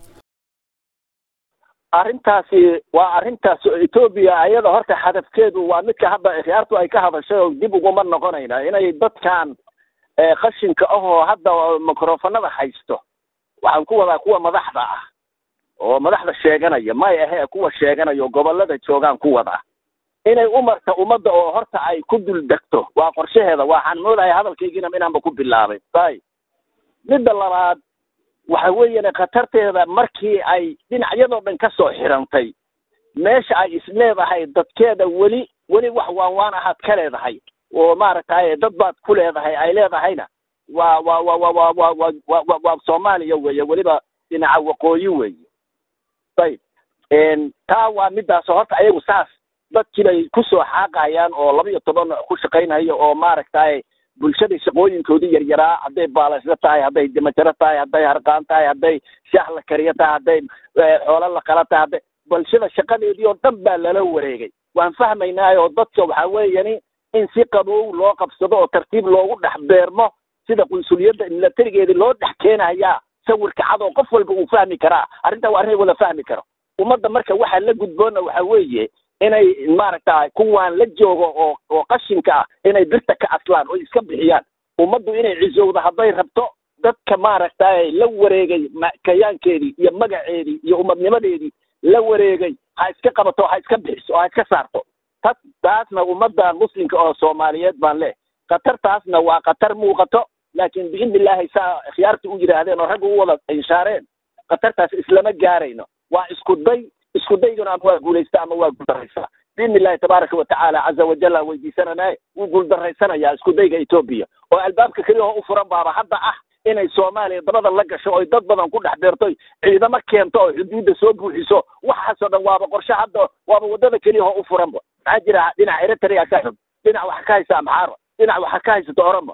arrintaasi waa arrintaas etoobiya ayada horta hadafkeedu waa midka hadda ikhyaartu ay ka hadashay oo dib uguma noqonayna inay dadkan qashinka ahoo hadda microfonada haysto waxaan ku wadaa kuwa madaxda ah oo madaxda sheeganaya may ahe kuwa sheeganaya oo gobolada joogaan ku wadaa inay umarka ummadda oo horta ay ku dul degto waa qorshaheeda waxaan moodaya hadalkaygiina inaanba ku bilaabay ay midda labaad waxa weeyaan khatarteeda markii ay dhinacyadoo dhan ka soo xirantay meesha ay isleedahay dadkeeda weli weli wax waan waan ahaad ka leedahay oo maaragtay dad baad ku leedahay ay leedahayna waa waa waa waa waa waa waa waa waa waa soomaaliya weeye weliba dhinaca waqooyi weeye ayib taa waa midaas horta ayagu saas dadkii bay kusoo xaaqayaan oo laba iyo toban ku shaqaynaya oo maaragtay bulshada shaqooyinkoodii yaryaraa hadday baalasho tahay hadday dimajaro tahay hadday harqaan tahay hadday shaah la kariyo tahay hadday xoolo la qala tahay hadday bulshada shaqadeedii oo dhan baa lala wareegay waan fahmaynaa oo dadka waxaa weeyani in si qabow loo qabsado oo tartiib loogu dhex beermo sida qunsuliyadda milatarigeedii loo dhex keenayaa sawirka cad oo qof walba uu fahmi karaa arrintaa waa arrin wada fahmi karo ummadda marka waxaa la gudboona waxaa weeye inay maaragta kuwaan la joogo oo oo qashinka ah inay birta ka aslaan oo iska bixiyaan ummaddu inay cisowdo hadday rabto dadka maaragtay la wareegay kayaankeedii iyo magaceedii iyo ummadnimadeedii la wareegay ha iska qabato ha iska bixiso oo ha iska saarto tas taasna ummadda muslimka oo soomaaliyeed baan leh khatartaasna waa khatar muuqato laakiin biidni illaahi saa khiyaartii u yidhaahdeen oo ragga u wada inshaareen khatartaas islama gaarayno waa isku day isku dayguna ama waa guulaysta ama waa guuldaraysaa biidni illahi tabaaraka watacaala caza wajalla weydiisananaye wuu guuldarraysanayaa isku dayga etoobiya oo albaabka keliya oo u furan baaba hadda ah inay soomaaliya dabada la gasho oy dad badan ku dhex beertoy ciidamo keento oo xuduudda soo buuxiso waxaasoo dhan waaba qorshe hadda waaba waddada keliya oo u furanba maxaa jira dhinaca eritrea ka xun dhinac waxa ka haysa amxaaro dhinac waxa ka haysato oromo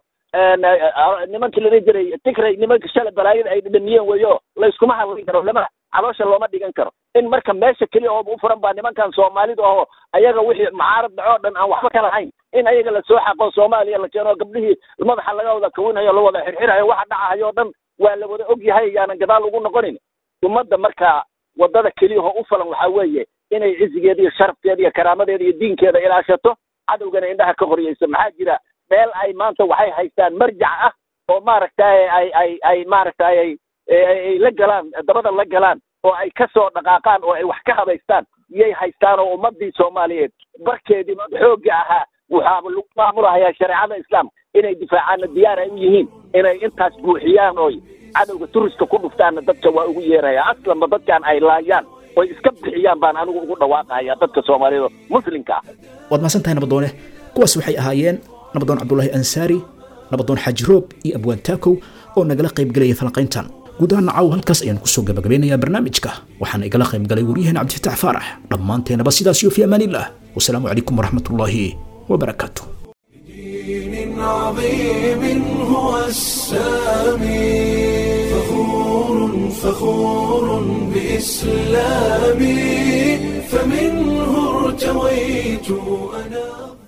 nimankii la dhihi jiray tigray nimanka shalay balaayada ay dhadhamiyeen weeyo layskuma hadlin karo lama caloosha looma dhigan karo in marka meesha keliya oo u furan baa nimankan soomaalida oo ayaga wixii mucaarad dhacoo dhan aan waxba ka lahayn in ayaga lasoo xaqo soomaaliya la keeno gabdhihii madaxa laga wada kawinhayo la wada xirxirayo waxa dhacahayo o dhan waa la wada og yahay yaanan gadaal ugu noqonin ummadda marka waddada keliya oo u falan waxaa weeye inay cizigeeda iyo sharafkeeda iyo karaamadeeda iyo diinkeeda ilaashato cadowgana indhaha ka qoryayso maxaa jira meel ay maanta waxay haystaan marjac ah oo maaragtay ay ay ay maaragtay ay ay la galaan dabada la galaan oo ay ka soo dhaqaaqaan oo ay wax ka habaystaan iyay haystaan oo ummadii soomaaliyeed barkeedii xoogga ahaa waxaaba lagu maamulahayaa shareecada islaamka inay difaacaanna diyaar ay u yihiin inay intaas buuxiyaan oy cadowga turiska ku dhuftaanna dadka waa ugu yeeraya aslanba dadkan ay laayaan oy iska bixiyaan baan anigu ugu dhawaaqahaya dadka soomaaliyeed oo muslimka ah waad mahadsan tahay nabadoone kuwaas waxay ahaayeen nabadoon cabdulaahi ansaari nabadoon xaaji roob iyo abwaan taakow oo nagala qaybgelaya falanqayntan guud ahaan nacaw halkaas ayaan kusoo gabagabeynayaa barnaamijka waxaana igala qayb galay waryaheena cabdifatax faarax dhammaanteenaba sidaas iyo fi amaaniillah wasalaamu calaykum waraxmatullaahi wabarakaatu دين عظيم هو السامي فخور فخور بإسلامي فمنه ارتويت أنا